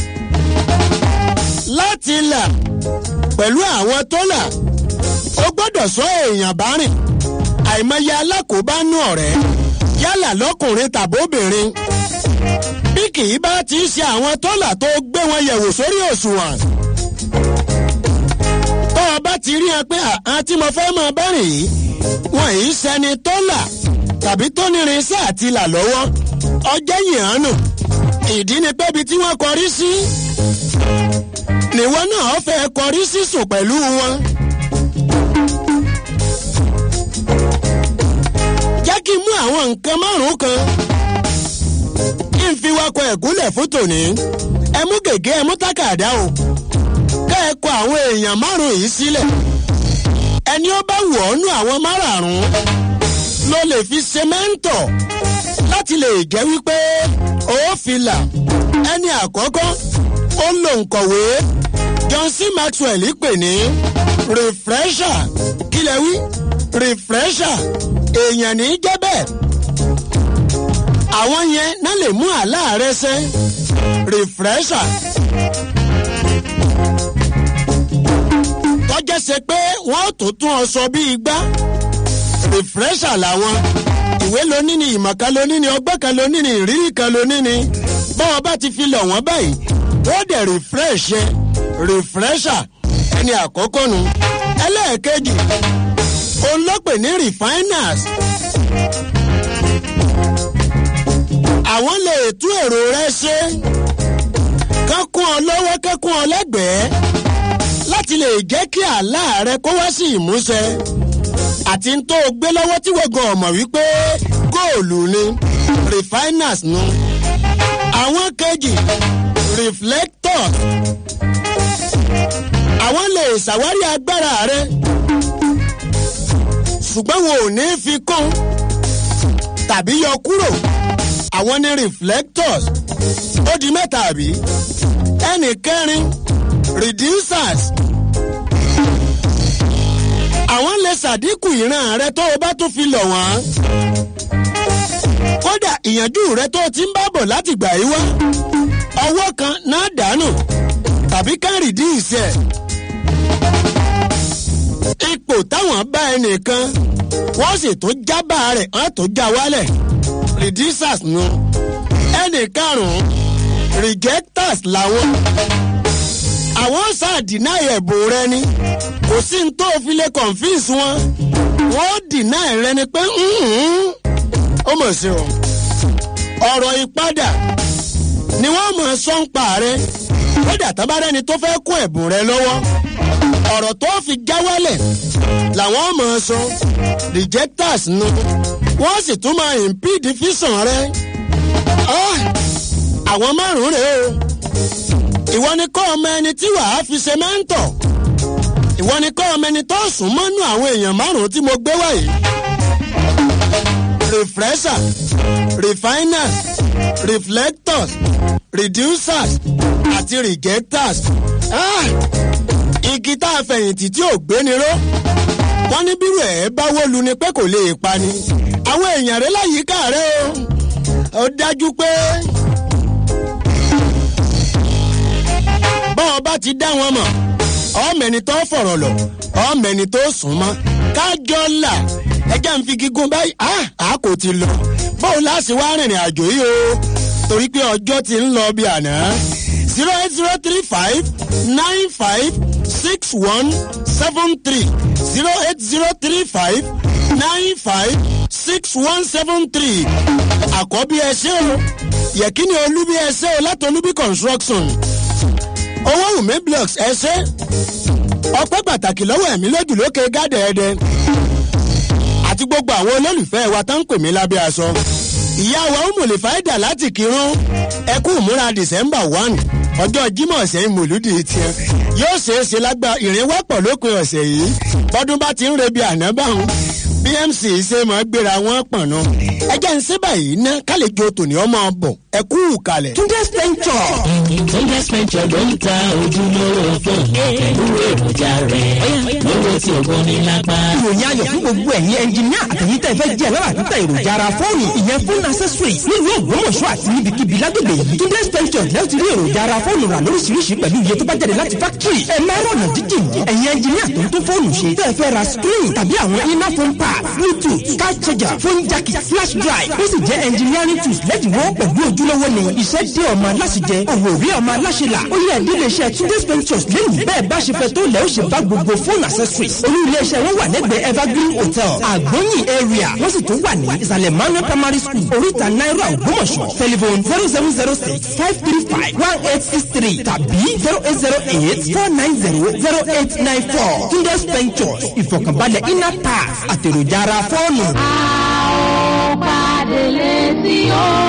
láti là pẹ̀lú àwọn tó là ó gbọ́dọ̀ sọ èèyàn bárìn àìmọye alákòóbánú ọ̀rẹ́ yálà lọ́kùnrin tàbóbìnrin bí kì í bá ti ṣe àwọn tó là tó gbé wọn yẹ̀wò sórí òṣùwọ̀n tó o bá ti rí ẹ pé àwọn tí mo fẹ́ mọ bẹ́rìn yìí wọn yìí sẹni tó là tàbí tó nírin iṣẹ́ àti là lọ́wọ́ ọjọ́ yìí hàn nù ìdí ni pé ibi tí wọ́n kọrí sí nìwọ náà fẹ́ kọrí sí sùn pẹ̀lú wọn. jẹ́ kí n mú àwọn nǹkan márùn-ún kan kí n fi wakọ̀ ẹ̀gúnlẹ̀ fún tòní ẹ mú gègé ẹ mú tákàdá o ká ẹ kọ àwọn èèyàn márùn yìí sílẹ̀ ẹni ó bá wọ̀ ọ́ nú àwọn márààrún ló lè fi ṣe mẹ́ńtọ̀ láti lè jẹ́ wípé ó fi là ẹni àkọ́kọ́ ó lò nkọ̀wé john c maxwell pè ní refresher kílẹ̀ wí refresher èèyàn ní í jẹ́ bẹ́ẹ̀ àwọn yẹn náà lè mú àlá rẹ sẹ́ refresher tọ́jẹ́ ṣe pé wọ́n tó tún ọ sọ bí igbá refresher làwọn ìwé lóní ni ìmọ̀ kan lóní ni ọgbẹ́ kan lóní ni ìrírí kan lóní ni bọ́wọ́ bá ti fi lọ̀ wọ́n báyìí wọ́n dẹ̀ refresh yẹ refresher ẹni àkọ́kọ́ nu ẹlẹ́ẹ̀kejì òun ló pè ní refiners àwọn lè tú èrò rẹ ṣe kán kún ọ lọ́wọ́ kẹ́kún ọ lẹ́gbẹ̀ẹ́ láti lè jẹ́ kí àlá rẹ kó wá sí ìmúṣẹ àti ń tó o gbé lọ́wọ́ tí wọ́n gan ọ̀mọ̀ wípé góòlù ni refiners nu àwọn kejì reflectors àwọn lè ṣàwárí agbára rẹ ṣùgbọ́n wọn ò ní fi kún tàbí yọ kúrò àwọn ní reflectors ó di mẹ́ta àbí ẹnì kẹrin reducers àwọn lè ṣàdínkù ìran rẹ tó o bá tún fi lọ̀ wọ́n kódà ìyànjú rẹ tó o ti ń bá bọ̀ láti gbà yí wá ọwọ́ kan náà dànù tàbí ká reduce ẹ̀ ipò táwọn bá ẹnìkan wọ́n sì tún jábà rẹ̀ wọ́n tún já wálẹ̀ reducers nu ẹnì karùn-ún rejectors làwọn àwọn sáàdínà ẹ̀bùn rẹ ni kò sí ní tó fi lè confuse wọn wọ́n dínà rẹ ni pé ó mọ̀ sí o ọ̀rọ̀ ìpadà ni wọ́n mọ̀ sọ́ńpa rẹ kódà tábàrẹ́ni tó fẹ́ kó ẹ̀bùn rẹ lọ́wọ́ ọ̀rọ̀ tó fi já wálẹ̀ làwọn mọ̀ sọ rejectors nu wọ́n sì tún máa impede físàn rẹ àwọn márùn-ún rèé o ìwọ ni kọ́ ọmọ ẹni tí wàá fi ṣe mẹ́ńtọ̀ ìwọ ni kọ́ ọmọ ẹni tó sùn mọ́nú àwọn èèyàn márùn-ún tí mo gbé wáyé refresher refiners reflectors reducers àti rejectors ah! igi tá a fẹ̀yìntì tí ò gbéni ró wọ́n ní bírò ẹ̀ bá wó lu ni pé kò lè pa ni àwọn èèyàn rẹ láyìíká rẹ o ó dájú pé. bọ́n bá ti dá wọn mọ̀ ọ̀mẹ́ni tó fọ̀rọ̀ lọ ọ̀mẹ́ni tó sùn mọ́ kájọ́ là ẹjẹ́ ń fi gígùn báyìí á kò ti lọ bóun láti wá rìnrìn àjò yìí o torí pé ọjọ́ ti ń lọ bí àná zero eight zero three five nine five six one seven three zero eight zero three five nine five six one seven three àkọ́bí ẹ ṣé o yẹ̀kíni olúbi ẹ ṣé o láti olúbi construction owó wùmí blocks ẹ ṣe ọpẹ́ pàtàkì lọ́wọ́ ẹ̀mí lójú lókè gádẹ́ẹ̀dẹ́ àti gbogbo àwọn olólùfẹ́ wa tó ń pè mí lábẹ́ aṣọ ìyá wa ó mòlè fáìdà láti kírun ẹkú ìmúra december one ọjọ́ jímọ̀ ọ̀sẹ̀ ìmọ̀lúdì tiẹ̀ yóò ṣeé ṣe lágbá ìrìnwọ́pọ̀ lópin ọ̀sẹ̀ yìí bọ́dún bá ti ń rebi àná báwọn bmc ṣe máa gbéra wọn pọ̀nà ẹjẹ́ ń ṣe báyìí ná kálíjọ tòní ọmọ bọ̀ ẹ kú kalẹ̀. túndé spẹ́ńtọ̀. túndé spẹ́ńtọ̀ ló ń ta ojúlówó fóònù pẹ̀lú èròjà rẹ̀ lówó tí o gbóni lápá. ìròyìn ayọ̀ fún gbogbo ẹ̀yin ẹnjìníà àtẹ̀yìn tẹ̀ fẹ́ jẹ́ lọ́la títà èròjà ara fóònù ìyẹn fún accessories nílùú ògbómọ̀ṣọ́ àti níbikíbi lágbègbè yìí túndé spẹ́ńtọ̀ lẹ́yìn tí rí èròjà ara fóònù rà lóríṣiríṣi pẹ̀lú iye tó bá jáde láti factory ẹ̀ máa rọ̀nà jíjìn ẹ̀yin ẹnjìníà tó ń tún fóònù ṣe tẹ́ fẹ́ ra screen tàbí àwọn iná phone pad bluetooth car charger phone jack flash drive ó sì jẹ́ engineering tools lẹ́dínwó pẹ̀lú ojúlówó ni iṣẹ́ dé ọmọ aláṣẹjẹ òwò rí ọmọ aláṣẹlà ó yẹ ẹdí iléeṣẹ́ túndé ventures lẹ́yìn bẹ́ẹ̀ bá ṣe fẹ́ tó lẹ́ ó ṣe bá gbogbo phone accessories olú iléeṣẹ́ wọn wà lẹ́gbẹ̀ẹ́ evergreen hotel àgbọ̀nyìn area wọ́n sì tún wà ní ìsàlẹ̀ manuel primary school oríta náírà ògbómọ̀ṣọ́ telephone zero seven zero six five three five one eight six three tàbí zero eight zero eight four nine zero zero eight nine four túndé ventures ìfọ̀kànbalẹ̀ inner pass àtèròjà ara fóònù. a ó pàdé létí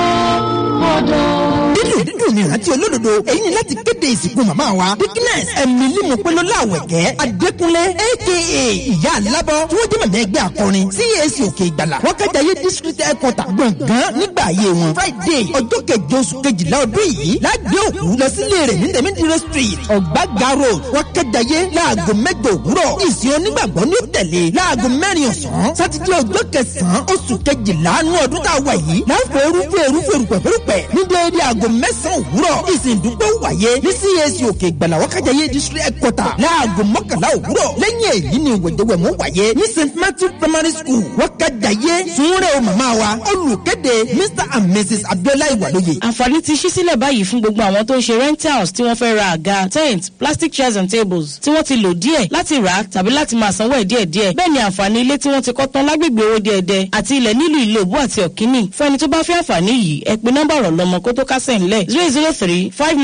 odò. dídùn dídùn ní ìrántí olódodo èyí ni láti kéde ìsìnkú màmá wa dickness emily mopelo àwẹ̀kẹ́ adékúnlé aka ìyá alábọ̀ tí wọ́n jẹ́ mọ̀mọ́ ẹgbẹ́ akọrin cac òkè ìgbàlà wọ́n kájàyé district headquarter gbọ̀ngàn nígbà ayé wọn friday ọjọ́ keje oṣù kejìlá ọdún yìí lágbé òkú lọ sílé rẹ̀ ní tẹ̀mídìrẹ́ street ọ̀gbága road wọ́n kájàyé láago mẹ́jọ òwúrọ̀ ìsìn onígbàgbọ́ ní tẹ̀lé láago mẹ́rin ọ̀sán sátidé ọjọ́ kẹsàn-án oṣù kejìlá nú ọdún tá a wà yìí láǹfẹ̀ erúfẹ́ erúfẹ́ erúpẹ̀fẹ́rúpẹ̀ ní déédéé aago mẹ́sàn-án òwúrọ̀ ìsìn ìdúpẹ́ wáyé ní cac òkè ìgbàlà wákàjáyé district headquarter láago mọ́kànlá òwúrọ̀ lẹ́yìn èyí ni ìwẹ̀jẹ̀wẹ̀mú wáyé ní st matthew primary school wákàjáyé sunrẹ́ o màmá wa olùkéde mr and mrs abiola ìwàlóye. àǹfààní ti ṣí sílẹ̀ báyìí fún gbogbo àwọn tó ń ṣe rentals tí wọ́n fẹ́ ra àga tent plastic chairs and tables tí wọ́n ti lò díẹ̀ láti rà á tàbí láti máa sanwó ẹ̀ díẹ̀ díẹ̀ bẹ́ẹ̀ ni àǹfààní ilé tí wọ́n ti kọ́ tán lágbègbè owó díẹ̀dẹ́ àti ilẹ̀ nílùú ilé òbú àti ọ̀kíní fún ẹni tó bá fẹ́ àǹfààní yìí ẹ pe nọ́mbà ọ̀rọ̀ lọ́mọ kó tó kásẹ̀ ńlẹ̀ zero zero three five nine five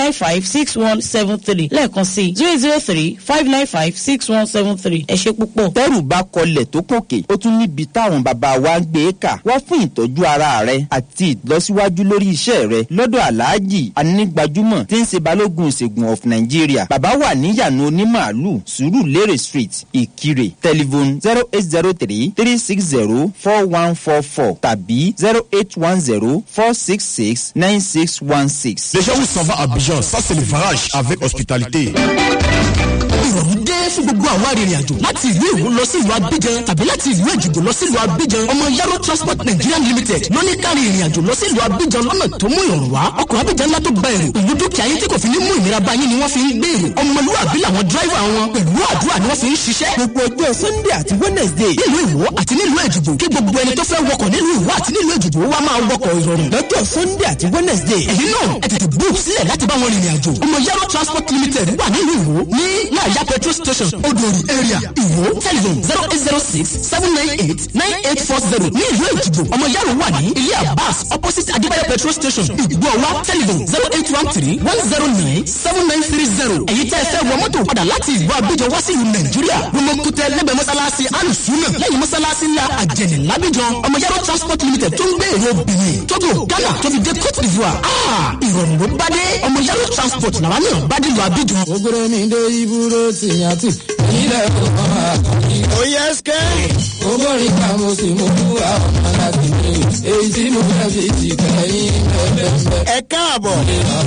six one seven three lẹ́ẹ̀kan sí zero zero three five nine five six one seven three ẹ ṣe púpọ̀. tẹ́rù bá kọlẹ̀ tó kòkè ó tún níbi táwọn bàbá wa ń gbé e kà wá fún ìtọ́jú ara rẹ àti ìlọsíwájú lórí iṣẹ́ rẹ lọ́dọ̀ aláàjì anígbàjúmọ̀ tí ń ṣe balógun ìṣègùn of nigeria bàbá wà níyànú onímàálù sùúrù lérè street ìkirè telephone zero eight zero three three six zero four one four four tàbí zero eight one zero four six six nine six one six. Les gens où s'en va à Abidjan, ça c'est le varage avec hospitalité. ìrọ̀rùn dé fún gbogbo àwọn arìnrìn àjò láti ìlú èwo lọ sí ìlú abidjan tàbí láti ìlú èjìgbò lọ sí ìlú abidjan ọmọ yaro transport nigeria limited ló ní kárí ìrìn àjò lọ sí ìlú abidjan lọ́nà tó mú ìrọ̀rùn wá ọkọ̀ abidjan ńlá tó gba èrò pẹ̀lú dúkìá yín tí kò fi ní mú ìnira bá yín ni wọ́n fi ń gbé èrò ọmọlúwàbí làwọn dráìvà wọn pẹ̀lú àdúrà ni wọ́n fi ń ṣiṣẹ́. gbogbo ọjọ́ sunday àti wednesday nílùú ìwọ àti nílùú èjìgbò kí gbogbo ẹni tó fẹ́ wọkọ̀ nílùú ìwọ àti nílùú èjìgbò wá máa wọkọ̀ ìrọ̀rùn. lọ́jọ́ sunday àti wednesday. èyí náà ẹ tètè book sílẹ̀ láti bá wọn rìnrìn àjò. ọmọ yaro transport limited wà nílùú ìwọ ní láàyà petrol station odori area ìwọ telephone zero eight zero six seven nine eight nine eight four zero ní ìlú èjìgbò ọmọ yaro wà ní ilé abbas opposite adébáyọ petrol station ìgbọ̀wá telephone zero eight one three one zero nine seven nine three zero èyí tẹ́ ẹ fẹ́ wọ mọ́tò padà láti ìlú abidjan wá sí ìlú nàìjíríà gbọmọkútẹ lẹ́gbẹ̀ẹ́ mọ́sálásí alùsùnà lẹ́yìn mọ́sálásí ńlá àjẹnì lábíjan ọmọ yaro transport limited tó ń gbé èrò benin togo ghana tó fi dé cote d'ivoire ah ìrọ̀rùn ló bá dé ọmọ yaro transport làwọn náà bá dé lu abidjan. ògbóró mi dé ibùdó tìyàtì ilẹ̀ ọ̀hún àkọ́kí. ó yẹ ẹsikẹ́. ogórin ká mo sì mú àwọn ọmọ láti mi èyí tí mo fẹ́ fi ti kẹ́yìn bẹ́ẹ̀ ẹ káàbọ̀.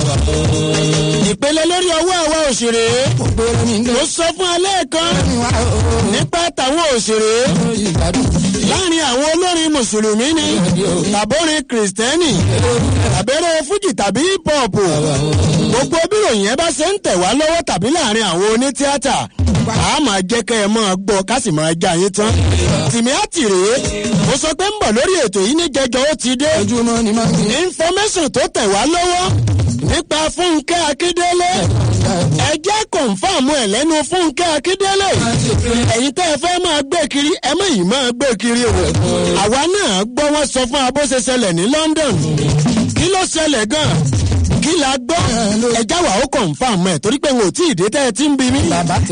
ìpele lórí ọwọ́ àwa òṣèré. mo sọ fún alẹ́ kan nípa tàwọn òṣèré. láàrin àwọn olórin mùsùlùmí ni tàbórin kìrìsìtẹ́nì tàbẹ́rẹ́ fújì tàbí hip-hop. gbogbo bíròyìn ẹ bá ṣe ń tẹ̀ wá lọ́wọ́ tàbí láàrin àwọn onítíátà a máa jẹ́ kẹ́ ẹ máa gbọ́ ká sì máa já yín tán. tìmí àti rèé mo sọ pé ń bọ̀ lórí ètò yìí ní jẹjọ ó ti dé. information tó tẹ̀ wá lọ́wọ́ nípa fúnkẹ́ akíndélé ẹ jẹ́ kọ̀ǹfàmù ẹ̀ lẹ́nu fúnkẹ́ akíndélé ẹ̀yin tẹ́ ẹ fẹ́ máa gbé kiri ẹ mọ̀ yìí máa gbé kiri o àwa náà gbọ́ wọ́n sọ fún abó ṣe ṣẹlẹ̀ ní london kí ló ṣẹlẹ̀ gan-an kí la gbọ́ ẹja wà ó kọ̀ǹfàmù ẹ̀ torí pé n ò tí ì dé tẹ́ ẹ ti ń bi mí.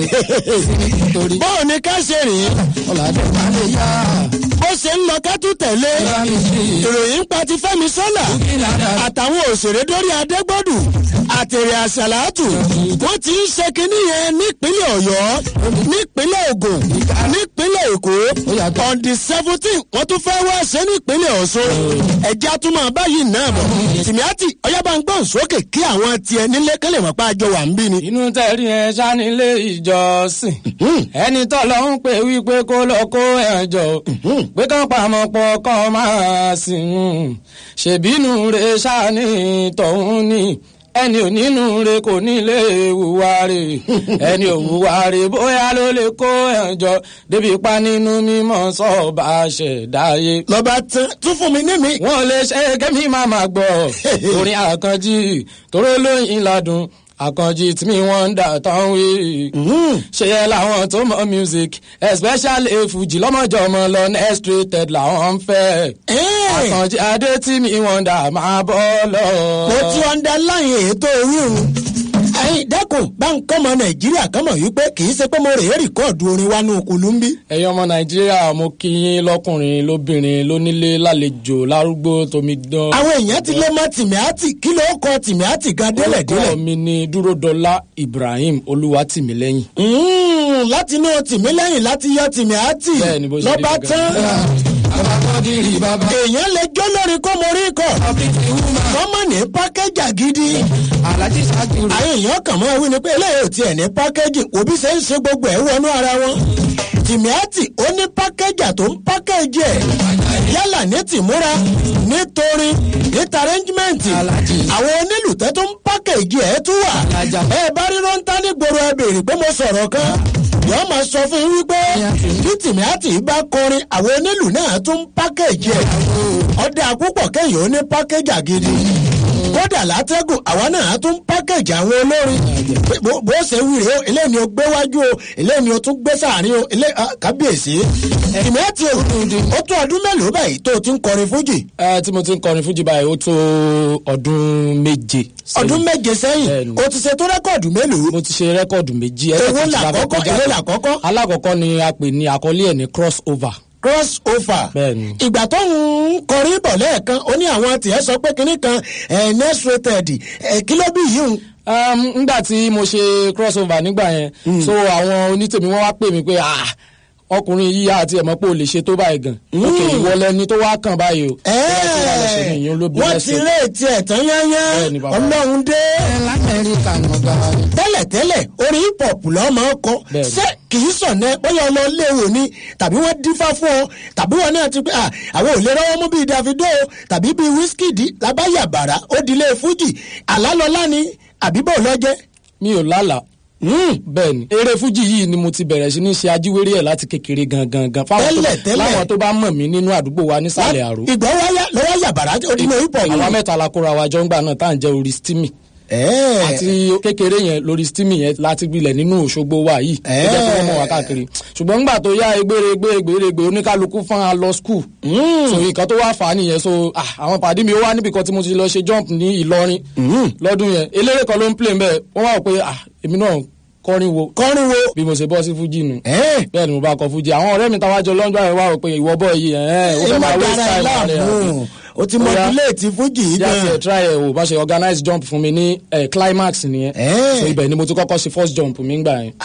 bọ́ọ̀ ni ká ṣe rìn bó ṣe ń lọ ká tún tẹ̀lé ìròyìn pa ti fẹ́mi sọ́là àtàwọn òṣèré dórí adégbòdù àtẹ̀rẹ̀ àṣàlátù wọ́n ti ń ṣe kinní yẹn nípínlẹ̀ ọ̀yọ́ nípínlẹ̀ ogun nípínlẹ̀ èkó on the seventeen wọ́n tún fẹ́ wá ṣe nípínlẹ̀ ọ̀ṣun ẹ̀jẹ̀ àtúmọ̀ báyìí náà bọ̀ tìmíàtì ọ̀yábà ń gbọ́n sókè kí àwọn tiẹ̀ nílé kẹ́lẹ̀ mọ̀ pé àjọ wà ń bí ni. inú tẹ̀rí ẹ ṣánilé ìjọsìn ẹni tó lọ ń pè wípé kó lọ kó ẹ̀jọ̀ pé kán pamọ́ pọ̀ kán máa sìn ṣèbínú rẹ̀ ṣáni tọ̀hún ni ẹni onínú re kò nílé ìwúwa re ẹni òwúwa re bóyá ló lè kó ẹ̀jọ́ débi pa nínú mímọ́ sọ́ọ̀bà ṣẹ̀dáyé. lọ́ba tún fún mi ní mi. wọ́n lè ṣe kẹ́mi máa máa gbọ́ orin àkànjì tóró lóyìn ládùn àkànjì tí mi wọ́n ń dà tán wí. ṣe yẹ làwọn tó mọ music especially fuji lọ́mọjọ́mọ lọ next rated làwọn ń fẹ́. àkànjì adé tí mi wọ́n dà máa bọ́ lọ. mo ti underline ètò wíwù ẹyin dẹkùn báńkì ọmọ nàìjíríà kan mọ̀ wípé kì í ṣe pé mo rèé rìkọ́ọ̀dù orin wa ní okùnlùmbí. ẹ̀yin ọmọ nàìjíríà mo kí yín lọ́kùnrin lóbìnrin lónílé lálejò lárúgbó tómi dán. àwọn èèyàn ti lé mọ tìmíàtì kí ló kọ tìmíàtì gan délẹ̀ délẹ̀. orúkọ mi ni dúródọlá ibrahim olúwatìmílẹ́yìn. láti inú tìmílẹ́yìn láti yọ tìmíàtì lọ́ba tán èèyàn lè jó lórí kó mo rí kọ kọ́mọ ní pákẹ́jà gidi àwọn èèyàn kàn mọ́ wí ni pé eléyìí ò tiẹ̀ ní pákẹ́jì òbí ṣe ń ṣe gbogbo ẹ̀ wọnú ara wọn tìmíàtì ó ní pákẹ́jà tó ń pákẹ́jì ẹ̀ yálà ní tìmúra nítorí níta arẹ́ńgímẹ́ǹtì àwọn onílùtẹ́ tó ń pákẹ́jì ẹ̀ tún wà ẹ bá rí rántá ní gbòòrò ẹ béèrè pé mo sọ̀rọ̀ kan yọọ máa sọ fún yín wípé bí tìmíàtì bá kọrin àwọn onílù náà tún pákẹ́jì ẹ̀ ọdẹ àpòpọ̀ kẹ́yìn ó ní pákẹ́jà gidi kódà látẹ́gùn àwa náà á tún pákẹ́jì àwọn olórin Pé bó bó ṣe wí rèé o eléyìí ni o gbé wájú o eléyìí ni o tún gbé sáàrin o eléyìí ah, kábíyèsí tìmẹ́tì o ó tó ọdún mélòó báyìí tó o ti ń kọrin fújì ẹ tí mo ti ń kọrin fújì báyìí ó tó ọdún méje. sẹ́yìn. ọdún méje sẹ́yìn o ti ṣe tó rẹ́kọ̀dù mélòó mo ti ṣe rẹ́kọ̀dù méjì. Èwo ẹlẹ́kejì la làkọ́kọ́? kọ́kọ́ jáde. Èwo làkọ́kọ́? alákọ̀ọ́kọ́ ni a pè ní àkọlé ẹ̀ ní cross over. cross over Bẹ́ẹ̀ni. ìgbà tó ń kọrin bọ̀ lẹ́ẹ̀kan ó ní àwọn tiẹ̀ sọ pé kinní kan ẹ̀ next rated ẹ̀ kí ló bí yìí ń um, ngbà tí mo ṣe cross over nígbà yẹn so àwọn onítèmi wọn wá pè mí pé ah ọkùnrin yíyá àti ẹ̀mọ́ pé o lè ṣe tó báyìí gan. ok ìwọ lẹni tó wá kàn báyìí o. wọ́n ti ré etí ẹ̀ tán yányán Bẹ́ẹ̀ni, bàbá. ọlọ́run dé. lamẹ́ríkà nọ̀gá. tẹ́lẹ̀tẹ́lẹ̀ orin hip hop lọ́ máa ń kọ Bẹ́ẹ̀ni. ṣé kì í sọ̀nẹ́ bóyá ọlọ́ léwu ni tàbí wọ́n dífá fún ọ tàbí wọn náà ti pé à àwọn ò lè rọ́wọ́ mú bíi davido tàbí bíi wizkid lábáyàbàrà ó dilé fújì àlálọ́lá ni àbí bò lọ́jẹ́. mi ò lálàá bẹ́ẹ̀ ni eré fújì yìí ni mo ti bẹ̀rẹ̀ sí ní ṣe ajíwèrè ẹ̀ láti kékeré gangan gan fáwọn tó Tẹ́lẹ̀, tẹ́lẹ̀. láwọn tó bá mọ̀ mí nínú àdúgbò wa nísàlẹ̀ àrò. ìgbà wáyà lọ́wọ́ yàbàrà ó dilé hip hop. àwa mẹ́ta la kóra wa jọ ń gbà náà tá à ń jẹ́ orí stimi. àti kékeré yẹn lórí stimi yẹn láti gbilẹ̀ nínú òṣogbo wa yìí tó jẹ́ kí wọ́n mọ̀ wá káàkiri ṣùgbọ́n ńgbà tó yá egbére egbére egbére egbére oníkálukú fún wa lọ skul so nǹkan tó wá fà á nìyẹn so ah, àwọn pàdé mi ó wá níbi kan tí mo ti lọ ṣe jump ní ìlọrin lọ́dún yẹn eléré kan ló ń play mbẹ́ wọ́n wá wò pé ah, èmi náà kọrin wo kọrin wo bí mo ṣe bọ́ sí fújì nù bẹ́ẹ̀ ni mo bá kọ fújì àwọn ọ̀rẹ́ mi táwájọ lọ́jọ́ àìwá rò pé ìwọ bọ́ yìí ẹ̀ ó fẹ́ máa waste time rẹ̀ àbí o ti modulate fújì yìí yà gan. sí try ẹ o bá ṣe organize jump fún mi ní eh, climax nìyẹn so ibẹ̀ ni mo ti kọ́kọ́ ṣe first jump mi gbà yẹn.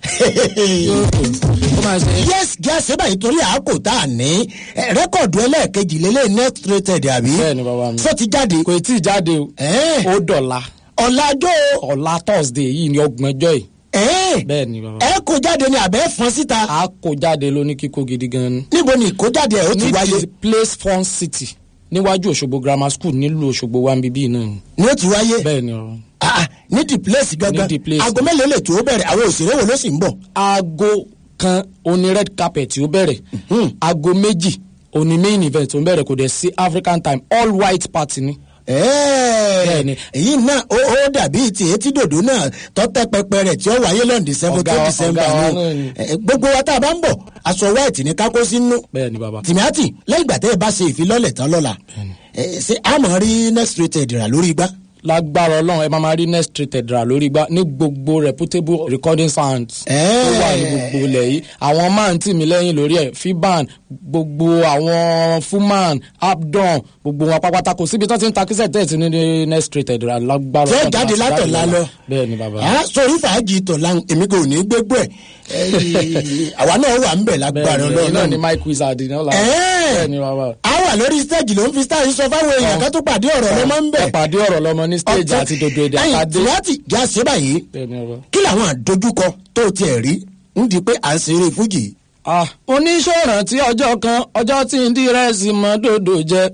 yes gíàsì báyìí torí àákò tá a ní eh, rẹ́kọ̀dù ẹlẹ́ẹ̀kejì lélẹ̀ next rated àbí. bẹ́ẹ̀ni bàbá mi. sọ ti jáde. kò tí ì jáde o. ó dọ̀la. ọ̀làjọ́. ọ̀la thursday yìí ni ọgbọ̀njọ́ yìí. bẹ́ẹ̀ni bàbá. ẹ kó jáde ni àbẹ́ fọ́n síta. a kó jáde ló ní kíkó gidi gan ni. níbo ni ìkójáde ẹ̀ ó ti ní wáyé. the place fun city níwájú òṣogbo grammar school nílùú òṣogbo wa ń bíbí náà ni. ni ó ti wáyé. bẹ́ẹ̀ni ọ̀rọ̀. Ah, ah, ní the place gangan Ní the place. aago mélòó lè tó o bẹ̀rẹ̀ àwọn òṣèré wo ló sì ń bọ̀. aago kan oní red carpet ó bẹ̀rẹ̀ aago méjì oní main event ó bẹ̀rẹ̀ kò dẹ̀ sí african time all white party ni. Bẹ́ẹ̀ni. èyí náà ó ó dàbí ti etí dòdò náà tọ́tẹ́ pẹpẹ rẹ̀ tí ó wáyé lọ́n december Ọ̀gá tó wa- december ọ̀gá wa nù. náà ni. Eh, gbogbo wa tá a bá ń bọ̀ aṣọ white ní kákó sínú. bẹ́ẹ̀ni bàbá. tìmíátì lẹ́yìn ìgbà tẹ́ ẹ bá ṣe ìfilọ́lẹ̀ tán lọ́la eh, ṣé a mọ̀ rí next rated rà lórí igbá. lágbára ọlọ́run ẹ máa máa rí next rated rà lórí gbá ní gbogbo reputable recording sounds tó wà ní gbogbo ilẹ̀ yìí àwọn máa tì mí lẹ́yìn lórí ẹ̀ fiban gbogbo àwọn fuman abdon gbogbo wọn pápátá kò síbi tó ti ń ta kíṣẹ̀ tẹ̀sí ní ní next rated rà lágbára Tí ó Ọlọ́run jáde láti látọ̀la jáde lọ. bẹ́ẹ̀ ni bàbá. Ah, sórí fàájì tọ̀la èmi kò ní gbégbó ẹ̀ Eh, àwa náà wà ń bẹ̀ lágbára bẹ́ẹ̀ ni ọlọ́run náà ni náà. mike wizard ní ọ̀la Ẹ̀ẹ́. bẹ́ẹ̀ ni bàbá. a wà lórí stage ló ń fi star sọ fáwọn èèyàn kan tó pàdé ọ̀rọ̀ ló máa ń bẹ̀. ẹ pàdé ọ̀rọ̀ lọ́mọ ní stage àti dodo èdè ẹyìn àtàdé. tìmátì já sí báyìí bẹ́ẹ̀ ni bàbá. kí làwọn àdójúkọ tó tiẹ̀ rí ń di pé à ń ṣeré fújì. Ah, oníṣòràn tí ọjọ́ kan ọjọ́ tí ń dírẹ́sì mọ́ dòdò jẹ.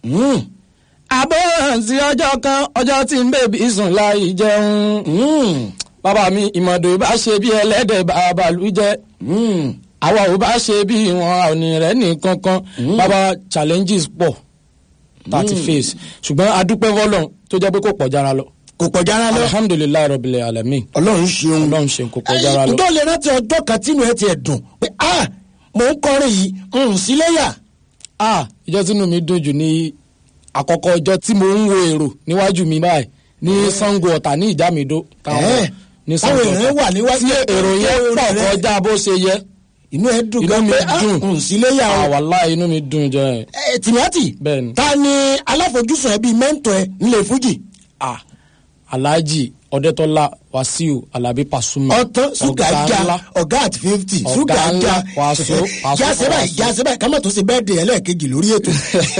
àbọ̀ràn tí ọjọ́ kan ọjọ́ tí ń bèbí sùn láì jẹun. bàbá mi ìmọ̀dò bá ṣe bí ẹlẹ́dẹ̀ bàbá lù jẹ́. àwa ò bá ṣe bí wọn àní rẹ̀ nìkan kan bàbá challenges pọ̀ thirty Mm. face ṣùgbọ́n adúpẹ́ fọlọ́n tó jẹ́ pé kò pọ̀ jára lọ. kò pọ̀ jára lọ. alhamdulilayi rọ̀bìlẹ̀ alami. ọlọ́run ṣeun. ọlọ́run ṣeun kò pọ̀ jára lọ. tó lè rántí ọjọ́ kan tínú ẹ tiẹ̀ dùn pé a mò ń kọrin yìí ń síléyà. ah ìjọ tínú mi dùn jù ní àkọ́kọ́ ọjọ́ tí mo ń wo èrò níwájú mi báyìí ní sango ọ̀tà ní ìjámidó Ẹ́, táwọn èèyàn wà níwájú tí ẹ̀, èrò yẹn èrò pọ̀ rẹ̀. kọjá bó ṣe yẹ. inú ẹ dùn inú gan mi pé a dùn ń síléyà o. àwàlá inú mi dùn jẹ. ẹ tìmátì bẹ́ẹ̀ni. ta ni aláfojúsùn ẹbí mẹ́ńtọ̀ ẹ nílé fújì. ah alhaji ọdẹtọlá wasiu alabi pasuma ọtán ṣúgà já ọgá àti fifty ṣúgà ọ̀gá ńlá já wàásù wàásù jáse báyìí wàásù. jáse báyìí kámọ́ tó ṣe bẹ́ẹ̀ de ẹlẹ́ẹ̀kejì lórí ètò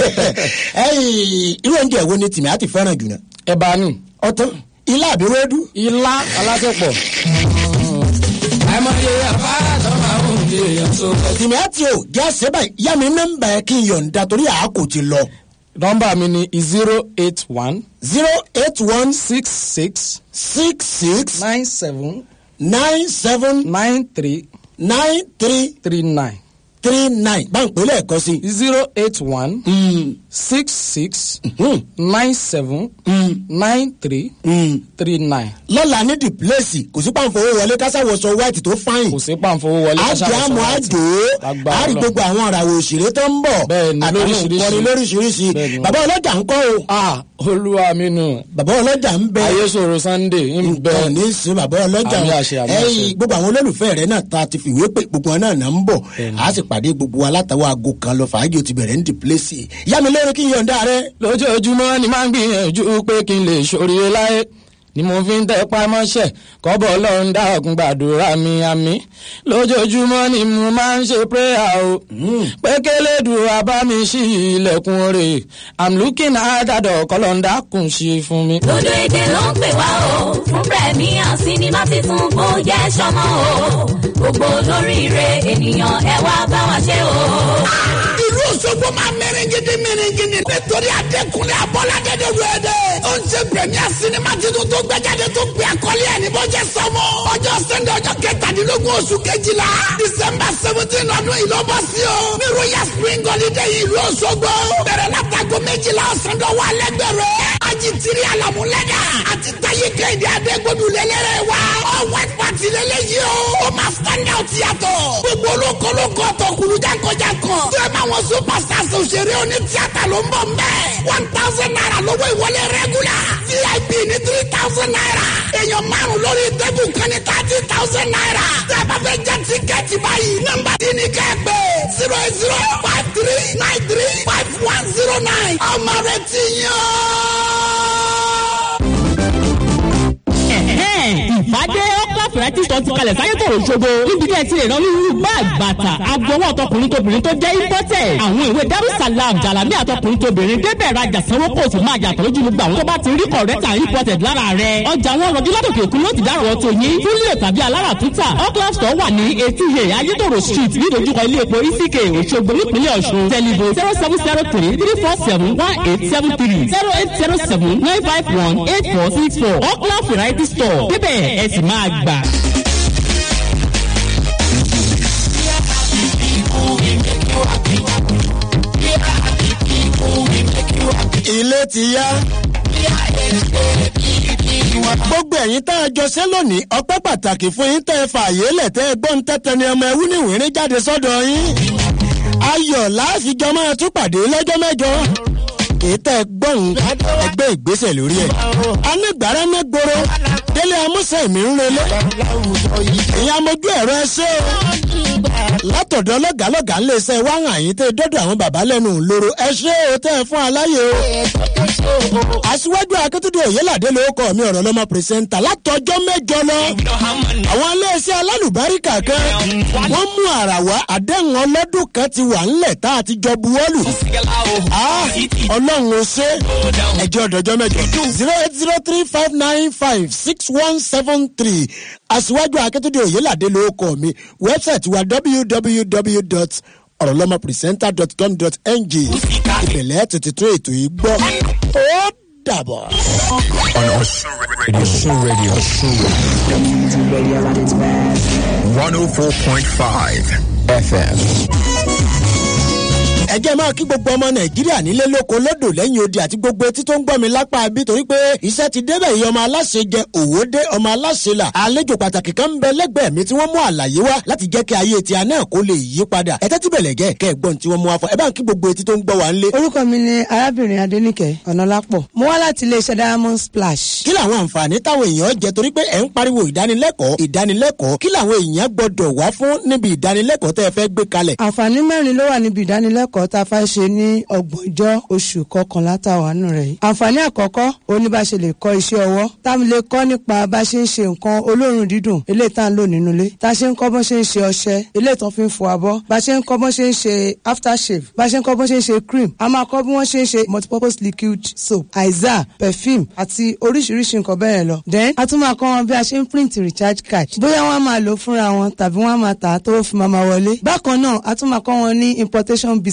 ẹ̀yìn irú oúnjẹ wo ni tìmí àti fẹ́ràn jù náà. ẹ̀bà ni. ọtán ilá àbí wéédú. ilá alásèpọ̀. àìmọye àfárá tó máa ń di èèyàn so. tìmí àti o jáse báyìí yá mi nọ́mbà ẹ kí n yọ̀ǹda torí àákò ti lọ. nọmba mi ni zero eight one. zero eight one six six. six six nine seven. nine seven nine three. nine three three nine. three nine bá ń pè lẹ́ẹ̀kan sí. zero eight one. six six nine seven nine three three nine. lọ́la ní the place kò sí pàǹfowó wọlé kásáwọ̀sọ white tó fáyìn. kò sí pàǹfowó wọlé àjẹ́ àmọ́ àjò àrí gbogbo àwọn àràwọ̀ òṣèré tó ń bọ̀ Bẹ́ẹ̀ni, àtàwọn lóríṣiríṣi. ìkọrin lóríṣiríṣi Bẹ́ẹ̀ni. bàbá ọlọ́jà ń kọ́ o. olúwa mi nù. bàbá ọlọ́jà ń bẹ. ayésòro sunday ń bẹ. nǹkan ní sí bàbá ọlọ́jà àmì àṣẹ àmì àṣẹ. ẹyìn gbogbo àwọn olólùfẹ́ rẹ̀ náà ta ti fìwé pé gbogbo wọn náà náà ń bọ̀ a sì pàdé gbogbo wa látàwọn aago kan lọ fàájì ó ti bẹ̀rẹ̀ ní the place yá mi lórí kí n yọ̀ǹda rẹ. lójoojúmọ́ ni máa ń gbìyànjú pé kí n lè ṣoríire láyé ni mo fi ń tẹpá mọ́ṣẹ́ kọ́bọ̀ ọlọ́run dákun gbàdúrà mi àmì lójoojúmọ́ ni mo máa ń ṣe prayer o pé kélédùá bá mi ṣí ilẹ̀kùn rè i'm looking at that door kọ́lọ́ndà kùn sí fún mi. Dodo èdè ló ń pè wá o, fún Premier sinimá titun kó jẹ́ sọmọ o. Gbogbo olóríire ènìyàn ẹ wá bá wa ṣe o. ìlú òṣogbo máa mẹrẹngidi mẹrẹngidi nítorí adékùnrin abọ́ládé de wẹ́ẹ́dẹ́. ó ń ṣe premier sinimá titun tó gbẹ́jáde tó gbé akọ́lé ẹ̀ ní bọ́jẹ́ sọ́mọ́. ọjọ́ sẹ́ndẹ̀ ọjọ́ kẹtàdínlógún oṣù kejìlá december seventeen ọdún yìí ló bọ́ sí o. ní royal spring holiday ìlú òṣogbo. bẹ̀rẹ̀ látago méjìlá ọ̀sán dọ̀wọ́ alẹ́gbẹ̀rẹ̀. ají tiri alamulẹ́dà àti táyé kẹ́hìndé adégbòdù lélẹ́rẹ̀ wa. ọ white party lélẹ́yìí o. ó máa stand out yàtọ̀. gbogbo olókolókó tọkùlù jákòjákò. tó ẹ máa wọn superstars òṣèré oní tíátà ló ń bọ̀ mbẹ́. one thousand naira lówó ìwọlé regular. vip ní three thousand naira. èèyàn márùn lórí tẹ́bù kan ní thirty thousand naira. tẹ́ ẹ bá fẹ́ jẹ́ tíkẹ́ẹ̀tì báyìí. nọ́mbà tí ní kẹ́ ẹ pé zero eight zero five three nine three five one zero nine. ọmọ rẹ ti Ẹ̀hẹ́n, ìfàdé ọkọ̀ fẹ̀rẹ́tì tó ti kalẹ̀ sáyé tòrò ṣogo níbi tí ẹ ti lè rán onírúurú báàgì bàtà agbowó ọtọkùnrin tóbìnrin tó jẹ́ imported àwọn ìwé darussalam jalami àtọkùnrin tóbìnrin débẹ̀ rajà sanwó kò sì máa yàtọ̀ lójú gbogbo àwọn tó bá ti rí kọ̀rẹ́tà imported lára rẹ̀ ọjà wọn rọjú látòkè òkun ló ti dárò tó yín fúnlẹ̀ tàbí alára tútà ọkọ̀ store wà ní etí yẹ ayétòrò street nídojúkọ ilé epo isike òṣogbo nípínlẹ̀ ọ̀ṣun tẹlifo zero seven zero three three four seven one eight seven three zero eight zero seven nine five one eight four six four ọkọ̀ variety store débẹ̀ ẹ sì máa gbà. ilé ti yá. gbogbo ẹ̀yin tá a jọ ṣe lónìí ọpẹ́ pàtàkì fún yín tẹ́ ẹ fààyè lẹ̀ tẹ́ ẹ gbọ́n tẹ́tẹ́ ni ọmọ ẹwú níwìnrín jáde sọ́dọ̀ yín. ayọ̀ láàfijọ́ máa tún pàdé lọ́jọ́ mẹ́jọ. èyí tẹ́ ẹ gbọ́n ẹgbẹ́ ìgbésẹ̀ lórí ẹ̀. anígbàrá mẹ́gboro délé amúṣẹ́ mi ń relé. ìyá mojú ẹ̀rọ ẹ ṣé o látọ̀dọ̀ lọ́gàálọ́gàá ń lè ṣe wá hàn yín tẹ́ dọ́dọ̀ àwọn bàbá lẹ́nu lóró ẹ ṣé o tẹ́ ẹ fún aláyè o. aṣíwájú akíntúndé òyìnládé ló kọ́ mi ọ̀rọ̀ lọ́mọ pírẹsẹ́ńtà látọjọ́ mẹ́jọ lọ. àwọn iléeṣẹ́ alálùbáríkà kan wọ́n mú àrà wá àdéhùn ọlọ́dún kan ti wà ńlẹ̀ tá a ti jọ buwọ́lù. Ah, ọlọ́run ó ṣe ẹjọ́ ọ̀dọ́jọ́ mẹ́jọ zero eight zero three five nine five six one seven three aṣíwájú akíntúndé òyìnládé ló kọ́ mi wẹ́bsáìtì wa www ọ̀rọ̀lọ́mọpìrìsẹ́ńtà.com.ng ìbẹ̀lẹ̀ tètè tún ètò yìí gbọ́ ó dàbọ̀. On Osun Radio. Osun Radio. Osun Radio. 104.5 FM. ẹ jẹ́ máa kí gbogbo ọmọ nàìjíríà nílé lóko lódò lẹ́yìn odi àti gbogbo etí tó ń gbọ́ mi lápá bí torí pé iṣẹ́ ti débẹ̀ yìí ọmọ aláṣẹ jẹ òwò dé ọmọ aláṣẹ là àlejò pàtàkì kan ń bẹ lẹ́gbẹ̀ẹ́ mi tí wọ́n mú àlàyé wá láti jẹ́ kí ayé tí a náà kó lè yí padà ẹ tẹ́tí bẹ̀lẹ̀ gẹ́ kẹ́ ẹ gbọ́n tí wọ́n mú wá fún ẹ bá ń kí gbogbo etí tó ń gbọ́ wá ń lé. orúkọ mi ni arábìnrin adẹnìkẹ ọ̀nàlápọ̀ mo wá láti iléeṣẹ́ diamond splash. kí làwọn àǹfààní táwọn èèyàn jẹ torí pé ẹ ń pariwo ìdánilẹ́kọ̀ọ́ ìdánilẹ́kọ̀ọ́ kí làwọn èèyàn gbọdọ̀ wá fún níbi ìdánilẹ́kọ̀ọ́ tẹ́ ẹ fẹ́ gbé kalẹ̀. àǹfààní mẹ́rin ló wà níbi ìdánilẹ́kọ̀ọ́ tá a fẹ́ ṣe ní ọgbọ̀njọ́ oṣù kọkànlá tá a wà nù rẹ̀ yìí. àǹfààní àkọ́kọ́ òní bá ṣe lè kọ́ iṣẹ́ ọwọ́ táwọn lè kọ́ nípa bá ṣe ń ṣe nǹkan olóòórùn dídùn eléyìí tá à ń lò nínú ilé tá a ṣe ń kọ́ bọ́ ṣe ń ṣe ọṣẹ eléyìí tó fi ń fọ abọ́ bá ṣe ń kọ́ bọ́ ṣe ń ṣe aftershave bá ṣe ń kọ́ bọ́ ṣe ń ṣe cream a máa kọ́ bí wọ́n ṣe ń ṣe multipurpose liquid soap aiza perfume àti oríṣiríṣi nǹkan bẹ́ẹ̀ lọ. then a tún máa kọ́ wọn bí a ṣe ń print recharge card bóyá wọ́n á máa lò fúnra wọn tàbí wọ́n á máa tà á tó fi máa máa wọlé. bákan náà a tún máa kọ́ wọn ní importation business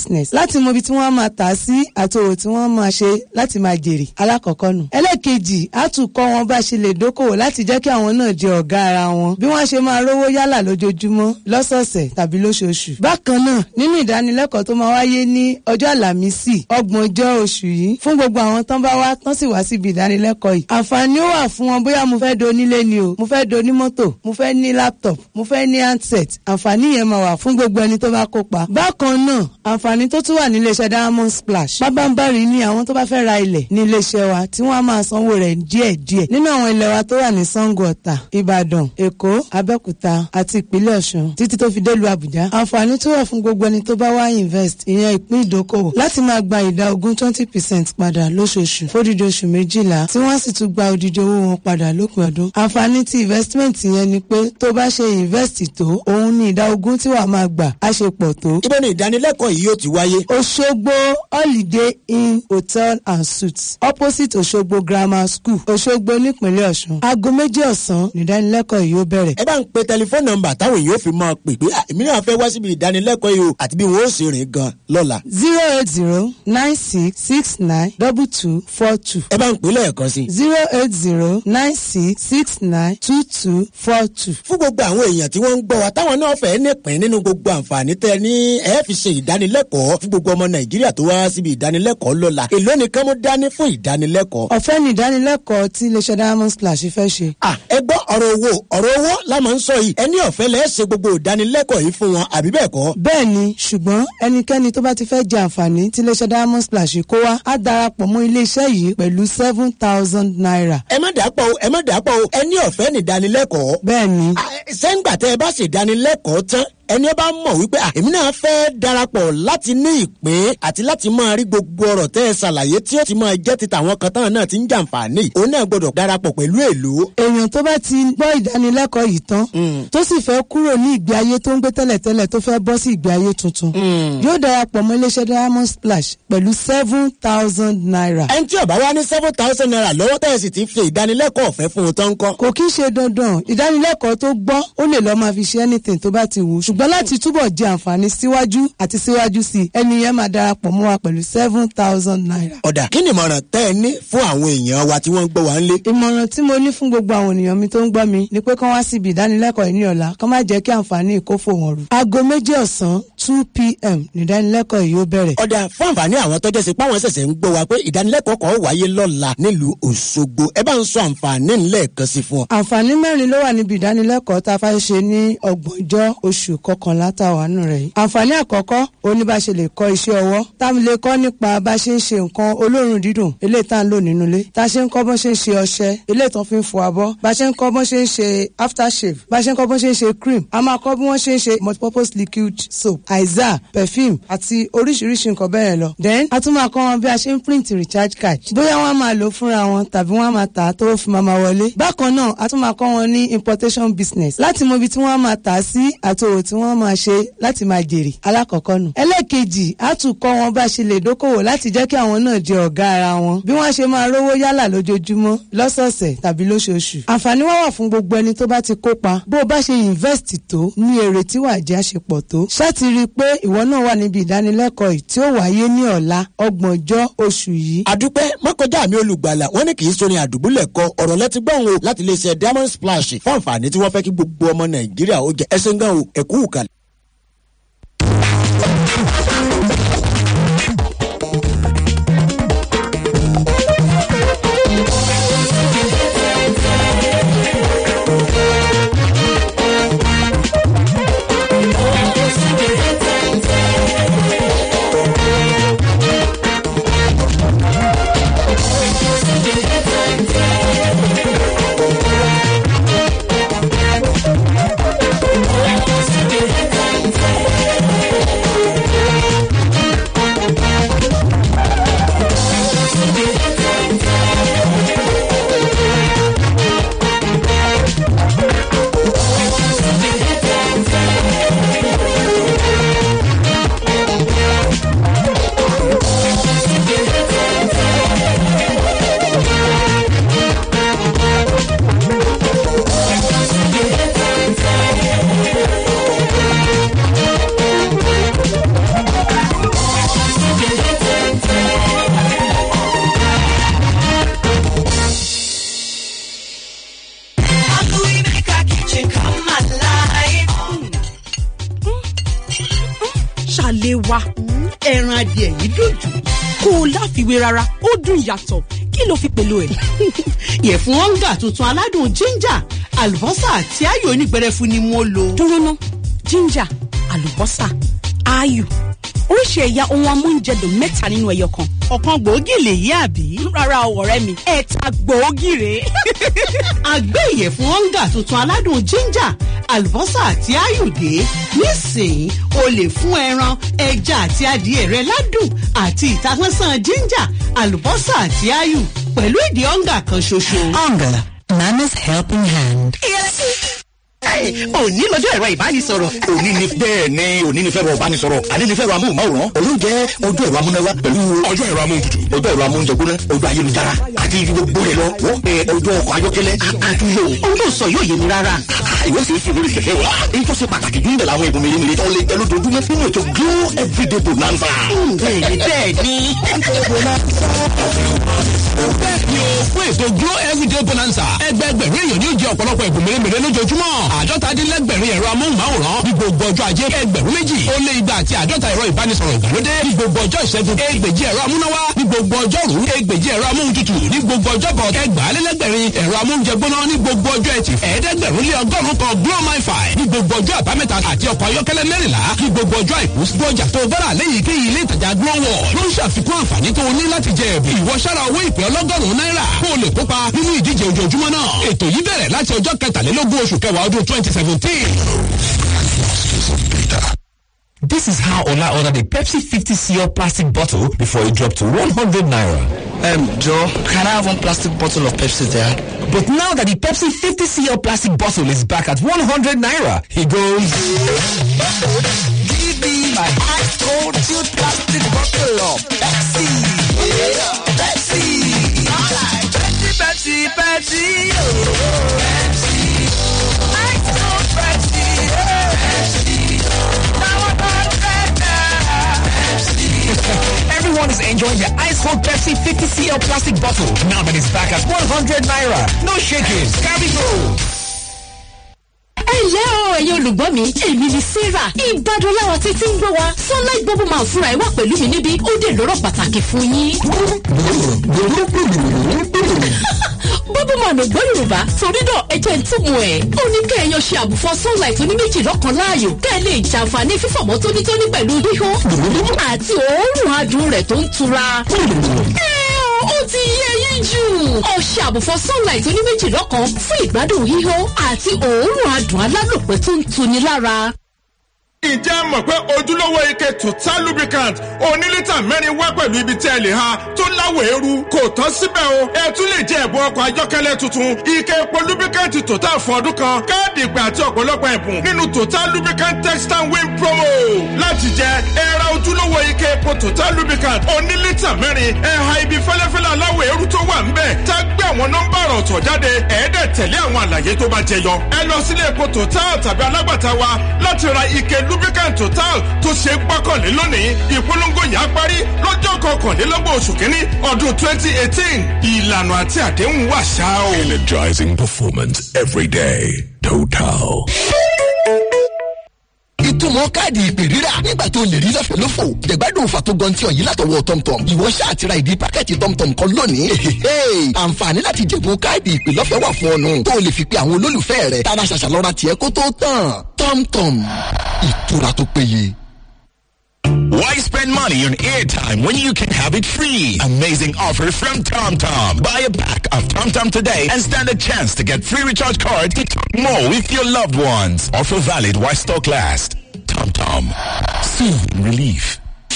business láti mọ ibi tí wọ́n máa tà á sí àti òwò tí wọ́n máa ṣe láti máa jèrè alákọ̀ọ́kọ́ nù. ẹlẹ́ẹ̀kejì á tún kọ́ wọn bá ṣe lè dókòwò láti jẹ́ kí àwọn náà di ọ̀gá ara wọn bí wọ́n ṣe máa rówó yálà lójoojúmọ́ lọ́sọ̀ọ̀sẹ̀ tàbí lóṣooṣù. bákan náà nínú ìdánilẹ́kọ̀ọ́ tó máa wáyé ní ọjọ́ àlàmísì ọgbọ̀njọ́ oṣù yìí fún gbogbo àwọn tán bá wá tán sì wá síbi ìdánilẹ́kọ̀ọ́ yìí. àǹfààní ó wà fún wọn bóyá mo fẹ́ do onílé ni o mo fẹ́ do onímọ́tò mo fẹ́ ní laptop mo fẹ́ ní handset àǹfààní yẹn máa wà fún gbogbo ẹni tó bá kópa. bákan náà àǹfààní tó tún wà ní iléeṣẹ́ diamond splash pábánbárì ni àwọn tó bá fẹ́ ra ilẹ̀ ní iléeṣẹ́ wa tí wọ́n á máa sanwó rẹ̀ díẹ̀díẹ̀ nínú àwọn ilẹ̀ wa tó wà ní sango ọ̀tà ìbàdàn èkó abẹ́òkúta àti ìpínlẹ̀ ọ̀ṣun títí tó fi délùú àbújá àǹfààní tó wà fún gbogbo ẹni tó bá wá invest ìyẹn ìpín ìdókòwò láti máa gba ìdá ogún twenty percent padà lóṣooṣù fódìdí oṣù méjìlá tí wọ́n sì tún gba odidi owó wọn padà lópin ọdún àǹfààní ti investment yẹn ni pé tó bá ṣe invest tó òun ní ìdá ogún tí wàá máa gbà á ṣe pọ̀ tó. ibo ni ìdánilẹ́kọ̀ọ́ yìí yóò ti wáyé. Òṣogbo Holiday Inn Hotel and Suites opposite Òṣogbo Grammar School Òṣogbo nípínlẹ̀ Ọ̀ṣun. Aago méjì ọ̀sán nìdánilẹ́kọ̀ọ́ yìí yóò bẹ̀rẹ̀. ẹ bá ń pe tẹlifóònù nọ́mbà táwọn èèyàn fi máa pè pé "Ah, èmi náà fẹ́ wá síbi ìdánilẹ́kọ̀ọ́ yìí o àti bí wọ́n ó sì rìn gan lọ́la. zero eight zero nine six six nine double two four two. ẹ bá ń pè lẹ́ẹ̀kan sí. zero eight zero nine six six nine two two four two. fún gbogbo àwọn èèyàn tí wọ́n ń gbọ́ wa táwọn náà fẹ́ nípìn nínú gbogbo àǹfààní tẹ ní ẹ fi ṣe ìdánilẹ́kọ̀ọ́ fún gbogbo ọmọ nàìjíríà tó wá síbi ìdánilẹ́kọ̀ọ́ lọ́la èló nìkan mo dání fún ìdánilẹ́kọ̀ọ́. ọ̀fẹ́ ni ìdánilẹ́kọ̀ọ́ tí iléeṣẹ́ diamond splash fẹ́ ṣe. à ẹ gbọ́ ọ̀rọ̀ owó ọ̀rọ̀ owó la máa ń sọ yìí ẹni ọ̀fẹ́ lẹ́ ṣe gbogbo ìdánilẹ́kọ̀ọ́ yìí fún wọn àbí bẹ́ẹ̀ kọ́. bẹ́ẹ̀ ni ṣùgbọ́n ẹnikẹ́ni tó bá ti fẹ́ jẹ àǹfààní tí iléeṣẹ́ diamond splash kó wá á darapọ̀ mọ́ iléeṣẹ́ yìí pẹ̀lú seven thousand naira. ẹ má dàpọ̀ o ẹ má dàpọ̀ o ẹni ọ̀fẹ́ ní ìdánilẹ́kọ̀ọ́. bẹ́ẹ̀ ni. sẹ́ńgbà tẹ́ ẹ bá ṣe ìdánilẹ́kọ̀ọ́ tán ẹni ẹ bá mọ̀ wípé "Ah, èmi náà fẹ́ darapọ̀ láti ní ìpín àti láti máa rí gbogbo ọ̀rọ̀ tẹ́ ẹ ṣàlàyé tí ó ti máa jẹ́ ti tàwọn kan táwọn náà ti ń jàǹfààní òun náà gbọ́dọ̀ darapọ̀ pẹ̀lú èlò. èèyàn tó bá ti gbọ́ ìdánilẹ́kọ̀ọ́ yìí tán tó sì fẹ́ kúrò ní ìgbé ayé tó ń gbé tẹ́lẹ̀tẹ́lẹ̀ tó fẹ́ bọ́ sí ìgbé ayé tuntun yóò darapọ̀ mọ́ iléeṣẹ́ diamond splash pẹ̀lú seven thousand naira. ẹni tí ó bá wá ní seven thousand naira lọ́wọ́ tẹ́ ẹ sì ti fi ìdánilẹ́kọ̀ọ́ ọ̀fẹ́ fún un tán kọ́. kò kí ń ṣe dandan ìdánilẹ́kọ̀ọ́ tó gbọ́ ó lè lọ́ọ́ máa fi ṣe anything tó bá ti wù ú ṣùgbọ́n láti túbọ̀ jẹ àǹfààní síwájú àti síwájú sí i ẹni yẹn máa darapọ̀ mọ́ wa pẹ̀lú seven thousand naira. ọ̀dà kí ni ìmọ̀ràn tẹ́ ẹ ní fún àwọn èèyàn wa tí wọ́n ń gbọ́ wa ń lé. ìmọ̀ràn tí mo ní fún gbogbo àwọn ènìyàn mi tó ń gbọ́ mi ni pé kán wá síbi ìdánilẹ́kọ̀ọ́ yìí ní ọ̀la kán má jẹ́ kí àǹfààní ìkófò wọn rù. aago méjì ọ̀sán two pm ní ìdánilẹ́kọ̀ọ́ yìí ó bẹ̀rẹ̀. ọ̀dà fún àǹfààní àwọn tọ́jọ́ sí páwọn ṣẹ̀ṣẹ̀ ń gbọ́ wa pé ìdánilẹ́kọ̀ọ́ kan wáyé lọ́la nílùú òṣogbo ẹ bá ń sọ àǹfààní ńlẹ̀ kan sí fún ọ. àǹfààní mẹ́rin ló wà níbi ìdánilẹ́kọ̀ọ́ tá a fẹ́ ṣe ní ọgbọ̀njọ́ oṣù kọkànlá tá a wà nù rẹ̀ yìí. àǹfààní àkọ́kọ́ òní bá ṣe lè kọ́ iṣẹ́ ọwọ́ tá a lè kọ́ nípa bá ṣe ń ṣe nǹkan olóòórùn dídùn eléyìí tá a ń lò nínú ilé tá a ṣe ń kọ́ bọ́n ṣe ń ṣe ọṣẹ eléyìí tán fi ń fọ abọ́ bá ṣe ń kọ́ bọ́n ṣe ń ṣe aftershave bá ṣe ń kọ́ bọ́n ṣe ń ṣe cream a máa kọ́ bí wọ́n ṣe ń ṣe multipurpose liquid soap aiza perfume àti oríṣiríṣi nǹkan bẹ́ẹ̀ lọ. then a tún máa kọ́ wọn bí a ṣe ń print recharge card bóyá wọ́n á máa lò ó fúnra wọn tàbí wọ́n á máa tà á tó fi máa máa wọlé. bákan náà a tún máa kọ́ wọn ní importation business láti mọ ibi tí wọ́n á máa tà á sí àti òwò tí wọ́n á máa ṣe láti máa jèrè alákọ̀ọ́kọ́ nù. ẹlẹ́ẹ̀kejì a tún kọ́ wọn bá ṣe lè dókòwò láti jẹ́ kí àwọn náà di ọ̀gá ara wọn bí wọ́n ṣe máa rówó yálà lójoojúmọ́ lọ́sọ̀ọ̀sẹ̀ tàbí lóṣooṣù. àǹfààní wá wà fún gbogbo ẹni tó bá ti kópa bó o bá ṣe invest tó ní èrè tí wàá jẹ́ àṣepọ̀ tó. ṣáàtì rí i pé ìwọ náà wà níbi ìdánilẹ́kọ̀ọ́ yìí tí ó wáyé ní ọ̀la ọgbọ̀njọ́ oṣù yìí. àdúpẹ́ mọ́kànjá mi olùgbàlà wọ́n ní kì í sọrin àdùbúlẹ̀ kọ ọ̀rọ̀ lẹ́tí gbọ́n o láti lè ṣe diamond splash fún àǹfààní tí wọ́n fẹ́ kí gbogbo ọmọ nàìjíríà ó jẹ ẹsẹ̀ gan o ẹ̀kú ìkàlẹ̀. Thank you. wá ẹran adìẹ yìí dùn jù kó o láfiwé rárá ó dùn yàtọ̀ kí ló fi pèlò ẹ̀. ìyẹ̀fun ọ̀ngà tuntun aládùn ginger àlùbọ́sà àti ayò onígbẹrẹfu ni mo lò. dúró ná ginger àlùbọ́sà ayò oríṣi ẹ̀yà ohun amóúnjẹdùn mẹ́ta nínú ẹyọ kan. ọ̀kan gbòógì lèyí àbí. rárá o ọ̀rẹ́ mi ẹ̀ta gbòógì rèé. àgbẹ̀ ìyẹ̀fun ọ̀ngà tuntun aládùn ginger àlùbọ́sà àti ayòdè nísìnyí o lè fún ẹran ẹja àti adìẹ rẹ ládùn àti ìtasánsan ginger àlùbọ́sà àti ayò pẹ̀lú ìdí ọ̀ngà kan ṣoṣo. Onga, Mama's helping hand. òní lọ́jọ́ ẹ̀rọ ìbánisọ̀rọ̀. òní ni bẹ́ẹ̀ ni òní ni fẹ́ràn ìbánisọ̀rọ̀ àní ni fẹ́ràn amóhùnmáwòrán òun jẹ́ ojú ẹ̀rọ amúnáwá pẹ̀lú ọjọ́ ẹ̀rọ amóhuntutù ojú ẹ̀rọ amóhunjẹgbóná ojú ayélujára àti gbogbo rẹ̀ lọ wọ́n pe ojú ọkọ̀ ayọ́kẹ́lẹ́ àtúnyò. ohun tó sọ yóò yé mi rárá. ìwé sì fi lórí kẹ̀kẹ́ wa. èyí tó ṣe pàtàkì jù nílẹ̀ àwọn ìbùn mèremère tó lè jẹ́ lójoojúmọ́ nínú ètò glow everyday bonanza. bẹ́ẹ̀ni bẹ́ẹ̀ni. fún ètò glow everyday bonanza ẹgbẹẹgbẹ̀rún èèyàn ni ó jẹ ọ̀pọ̀lọpọ̀ ìbùn mèremère lójoojúmọ́ àádọ́tadínlẹ́gbẹ̀rin ẹ̀rọ amóhùnmáwòrán ní gbogbo ọjọ́ ajé ẹgbẹ̀rún méjì ó lé igba àti àádọ́ta ẹ̀rọ ìbánisọ̀rọ̀ ìgbàlódé ní gbogbo ọjọ́ ìṣẹ́gun ẹgbẹ̀jì ẹ̀rọ amúnáwá ní gbogbo ọjọ́rú ẹgbẹ̀jì ẹ̀rọ amóhuntutù ní gbogbo ọjọ́bọ̀ ẹgbàálélẹ́gbẹ̀rin ẹ̀rọ amóhunjẹgbóná ní gbogbo ọjọ́ ẹtì ẹ̀ẹ́dẹ́gbẹ̀rún lé ọgọ́rùn kan glow my fi ní gbogbo ọjọ́ àbámẹ́ta àti ọkọ̀ ayọ́kẹ́lẹ́ mẹ́rìnlá ní gbogbo ọjọ́ àìkú gbọ́jà tó bára lẹ́yìn kéyìí ilé ìtajà glow wall ló ń ṣàfikún àǹfààní tó o ní láti jẹ ẹ̀bùn ìwọ sára owó ìpè ọlọ́gọ́rùn-ún náírà kó o lè kópa nínú ìdíje ojoojúmọ́ náà ètò yìí bẹ̀rẹ̀ láti ọjọ́ kẹtàlélógún oṣù kẹwàá ọdún twenty seventeen. This is how Ola ordered a Pepsi 50 cl plastic bottle before it dropped to 100 naira. Um, Joe, can I have one plastic bottle of Pepsi there? But now that the Pepsi 50 cl plastic bottle is back at 100 naira, he goes. Give me my ice cold chilled plastic bottle of Pepsi. Pepsi. Alright. Pepsi, Pepsi, Pepsi. Oh. Pepsi. Ice cold Pepsi. Oh. Pepsi. Now I got Pepsi. Everyone is enjoying the ice cold Pepsi 50 cl plastic bottle now that it's back at 100 naira. No shaking, carry go. ẹ ǹlẹ́ o ẹ̀yin olùgbọ́ mi èmi ni sarah ìbàdàn láwọn títí ń gbọ́ wa sunlight bubble man fúnra ẹ̀ wà pẹ̀lú mi níbí ó dé lọ́rọ̀ pàtàkì fún yín. bubble man ò gbọ́ yorùbá torí náà ẹ jẹ́ ń túmọ̀ ẹ̀ ó ní kẹ́ ẹ yan ṣe àbùfọ́ sunlight oníméjì lọ́kàn láàyò kẹ́ ẹ lè jàǹfààní fífọ̀mọ́ tónítóní pẹ̀lú híhó àti òórùn adùn rẹ̀ tó ń tura. ẹ ó ti yé yín jù ọṣẹ àbùfọ́ sunlight oníméjì lọ́kàn fún ìgbádùn híhó àti òórùn adùn alálòpẹ́ tó ń tuni lára. Ǹjẹ́ mọ̀ pé ojúlówó ike total lubricant oní lítà mẹ́rin wá pẹ̀lú ibi tí ẹ lè ha tó láwọ̀ eérú kò tán síbẹ̀ o. Ẹ tún lè jẹ ẹ̀bùn ọkọ̀ ayọ́kẹ́lẹ́ tuntun ike epo lubricant total fún ọdún kan káàdì ìpè àti ọ̀pọ̀lọpọ̀ ẹ̀bùn nínú total lubricant text and win promo. Láti jẹ ẹ ra ojúlówó ike epo total lubricant oní lítà mẹ́rin ẹ ha ibi fẹ́lẹ́fẹ́lẹ́ aláwọ̀ eérú tó wà ńbẹ̀ tá gbé àwọn nọ́mbà ọ̀tọ̀ jáde ẹ̀ẹ́dẹ̀ tẹ̀lé àwọn àlàyé tó bá jẹyọ. Ẹ lọ sílé epo total tàbí alágbàtà wa láti ra ike lubricant total tó ṣe gbọ́kànlé lónìí ìpolongo yà á parí lọ́jọ́ kọkànlélọ́gbọ̀n oṣù kínní ọdún twenty eighteen ìlànà àti àdéhùn wà ṣá o. Energizing performance every day. Total. ìtumọ̀ káàdì ìpè rírà nígbà tó lè rí lọ́fẹ̀ẹ́ lófò jẹ̀gbádùn òfà tó gan tí ọ̀yìn látọwọ́ tọ̀mtọ̀m ìwọ ṣáà ti ra ìdí pákẹ́ẹ̀tì tọ̀mtọ̀m kan lónìí àǹfààní láti jẹ̀bùn káàdì ìpè lọ́fẹ̀ẹ́ wà fún ọ̀nù tó lè fi pe àwọn olólùfẹ́ rẹ̀ tara ṣàṣà lọ́ra tiẹ̀ kó tó tàn tọ̀mtọ̀m ìtura tó péye. Why spend money on airtime when you can have it free? Amazing offer from TomTom. Buy a pack of TomTom today and stand a chance to get free recharge card to talk more with your loved ones. Offer valid while stock lasts. TomTom. Soon relief.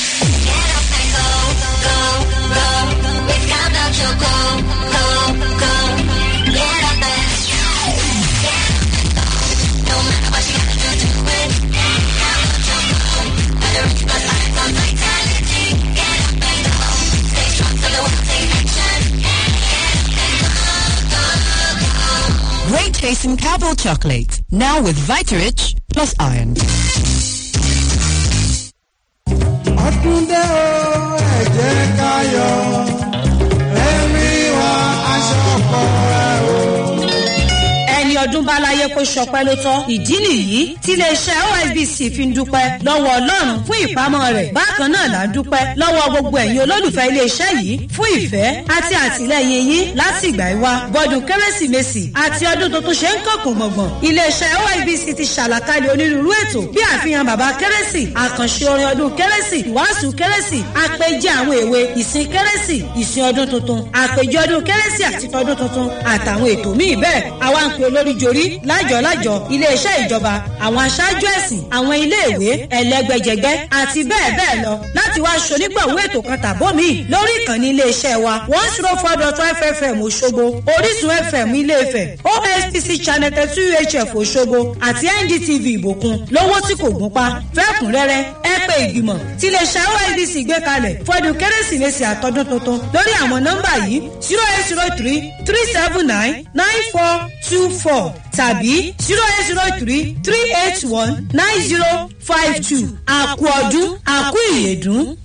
Great tasting Cadbury chocolate. Now with Vitarich plus iron. ọdúndé o ẹ jẹ́ ká yọ ẹ̀mí wa aṣọ ọkọ rẹ o. ẹni ọdún bá láyé kó ṣọpẹ́ ló tọ́ ìdí nìyí tí iléeṣẹ́ osbc fi ń dúpẹ́ lọ́wọ́ ọlọ́run fún ìpamọ́ rẹ̀ bákan náà là ń dúpẹ́ lọ́wọ́ gbogbo ẹ̀yin olólùfẹ́ iléeṣẹ́ yìí fún ìfẹ́ àti àtìlẹ́yìn yín láti ìgbà ìwá bọ́dún kérésìmesì àti ọdún tuntun ṣe ń kọ̀kùn gbọ̀ngbọ̀n iléeṣẹ́ osbc ti ṣàlàkalẹ̀ onírúurú ètò bí àfihàn bàbá kérésì àkànṣe orin ọdún kérésì ìwàásù kérésì àpèjẹ àwọn èwe ìsìn kérésì ìsìn ọdún tuntun àpèjẹ ọdún kérésì àti tọdún tuntun àtàwọn ètò míì bẹ́ẹ̀ àwa ń pe olórí jorí lájọ-lájọ iléeṣẹ́ ìjọba àwọn aṣáájú ẹ̀sìn àwọn iléèwé ẹlẹ́gbẹ́jẹgbẹ́ àti bẹ́ẹ̀ bẹ́ẹ̀ lọ láti wá ṣonígbọ̀wọ́ ètò kan tàbó mi lórí ìkànnì iléeṣẹ́ wa one zero four dot five fm òṣogbo orísun fm ilé-ifẹ̀ ospc channel thirty two hf òṣogbo àti ndtv ìbòkun lówó tí kò gún pa fẹ́kùnrẹ́rẹ́ ẹ pé ìgbìmọ̀ tí iléeṣẹ́ osbc gbé kalẹ̀ fọdún kérésìmesì àtọdún tuntun lórí àwọn nọ́mbà yìí zero eight zero three three seven nine nine four two four tàbí zero eight zero three three eight one nine zero five two àkú ọdún àkú ìyèdún.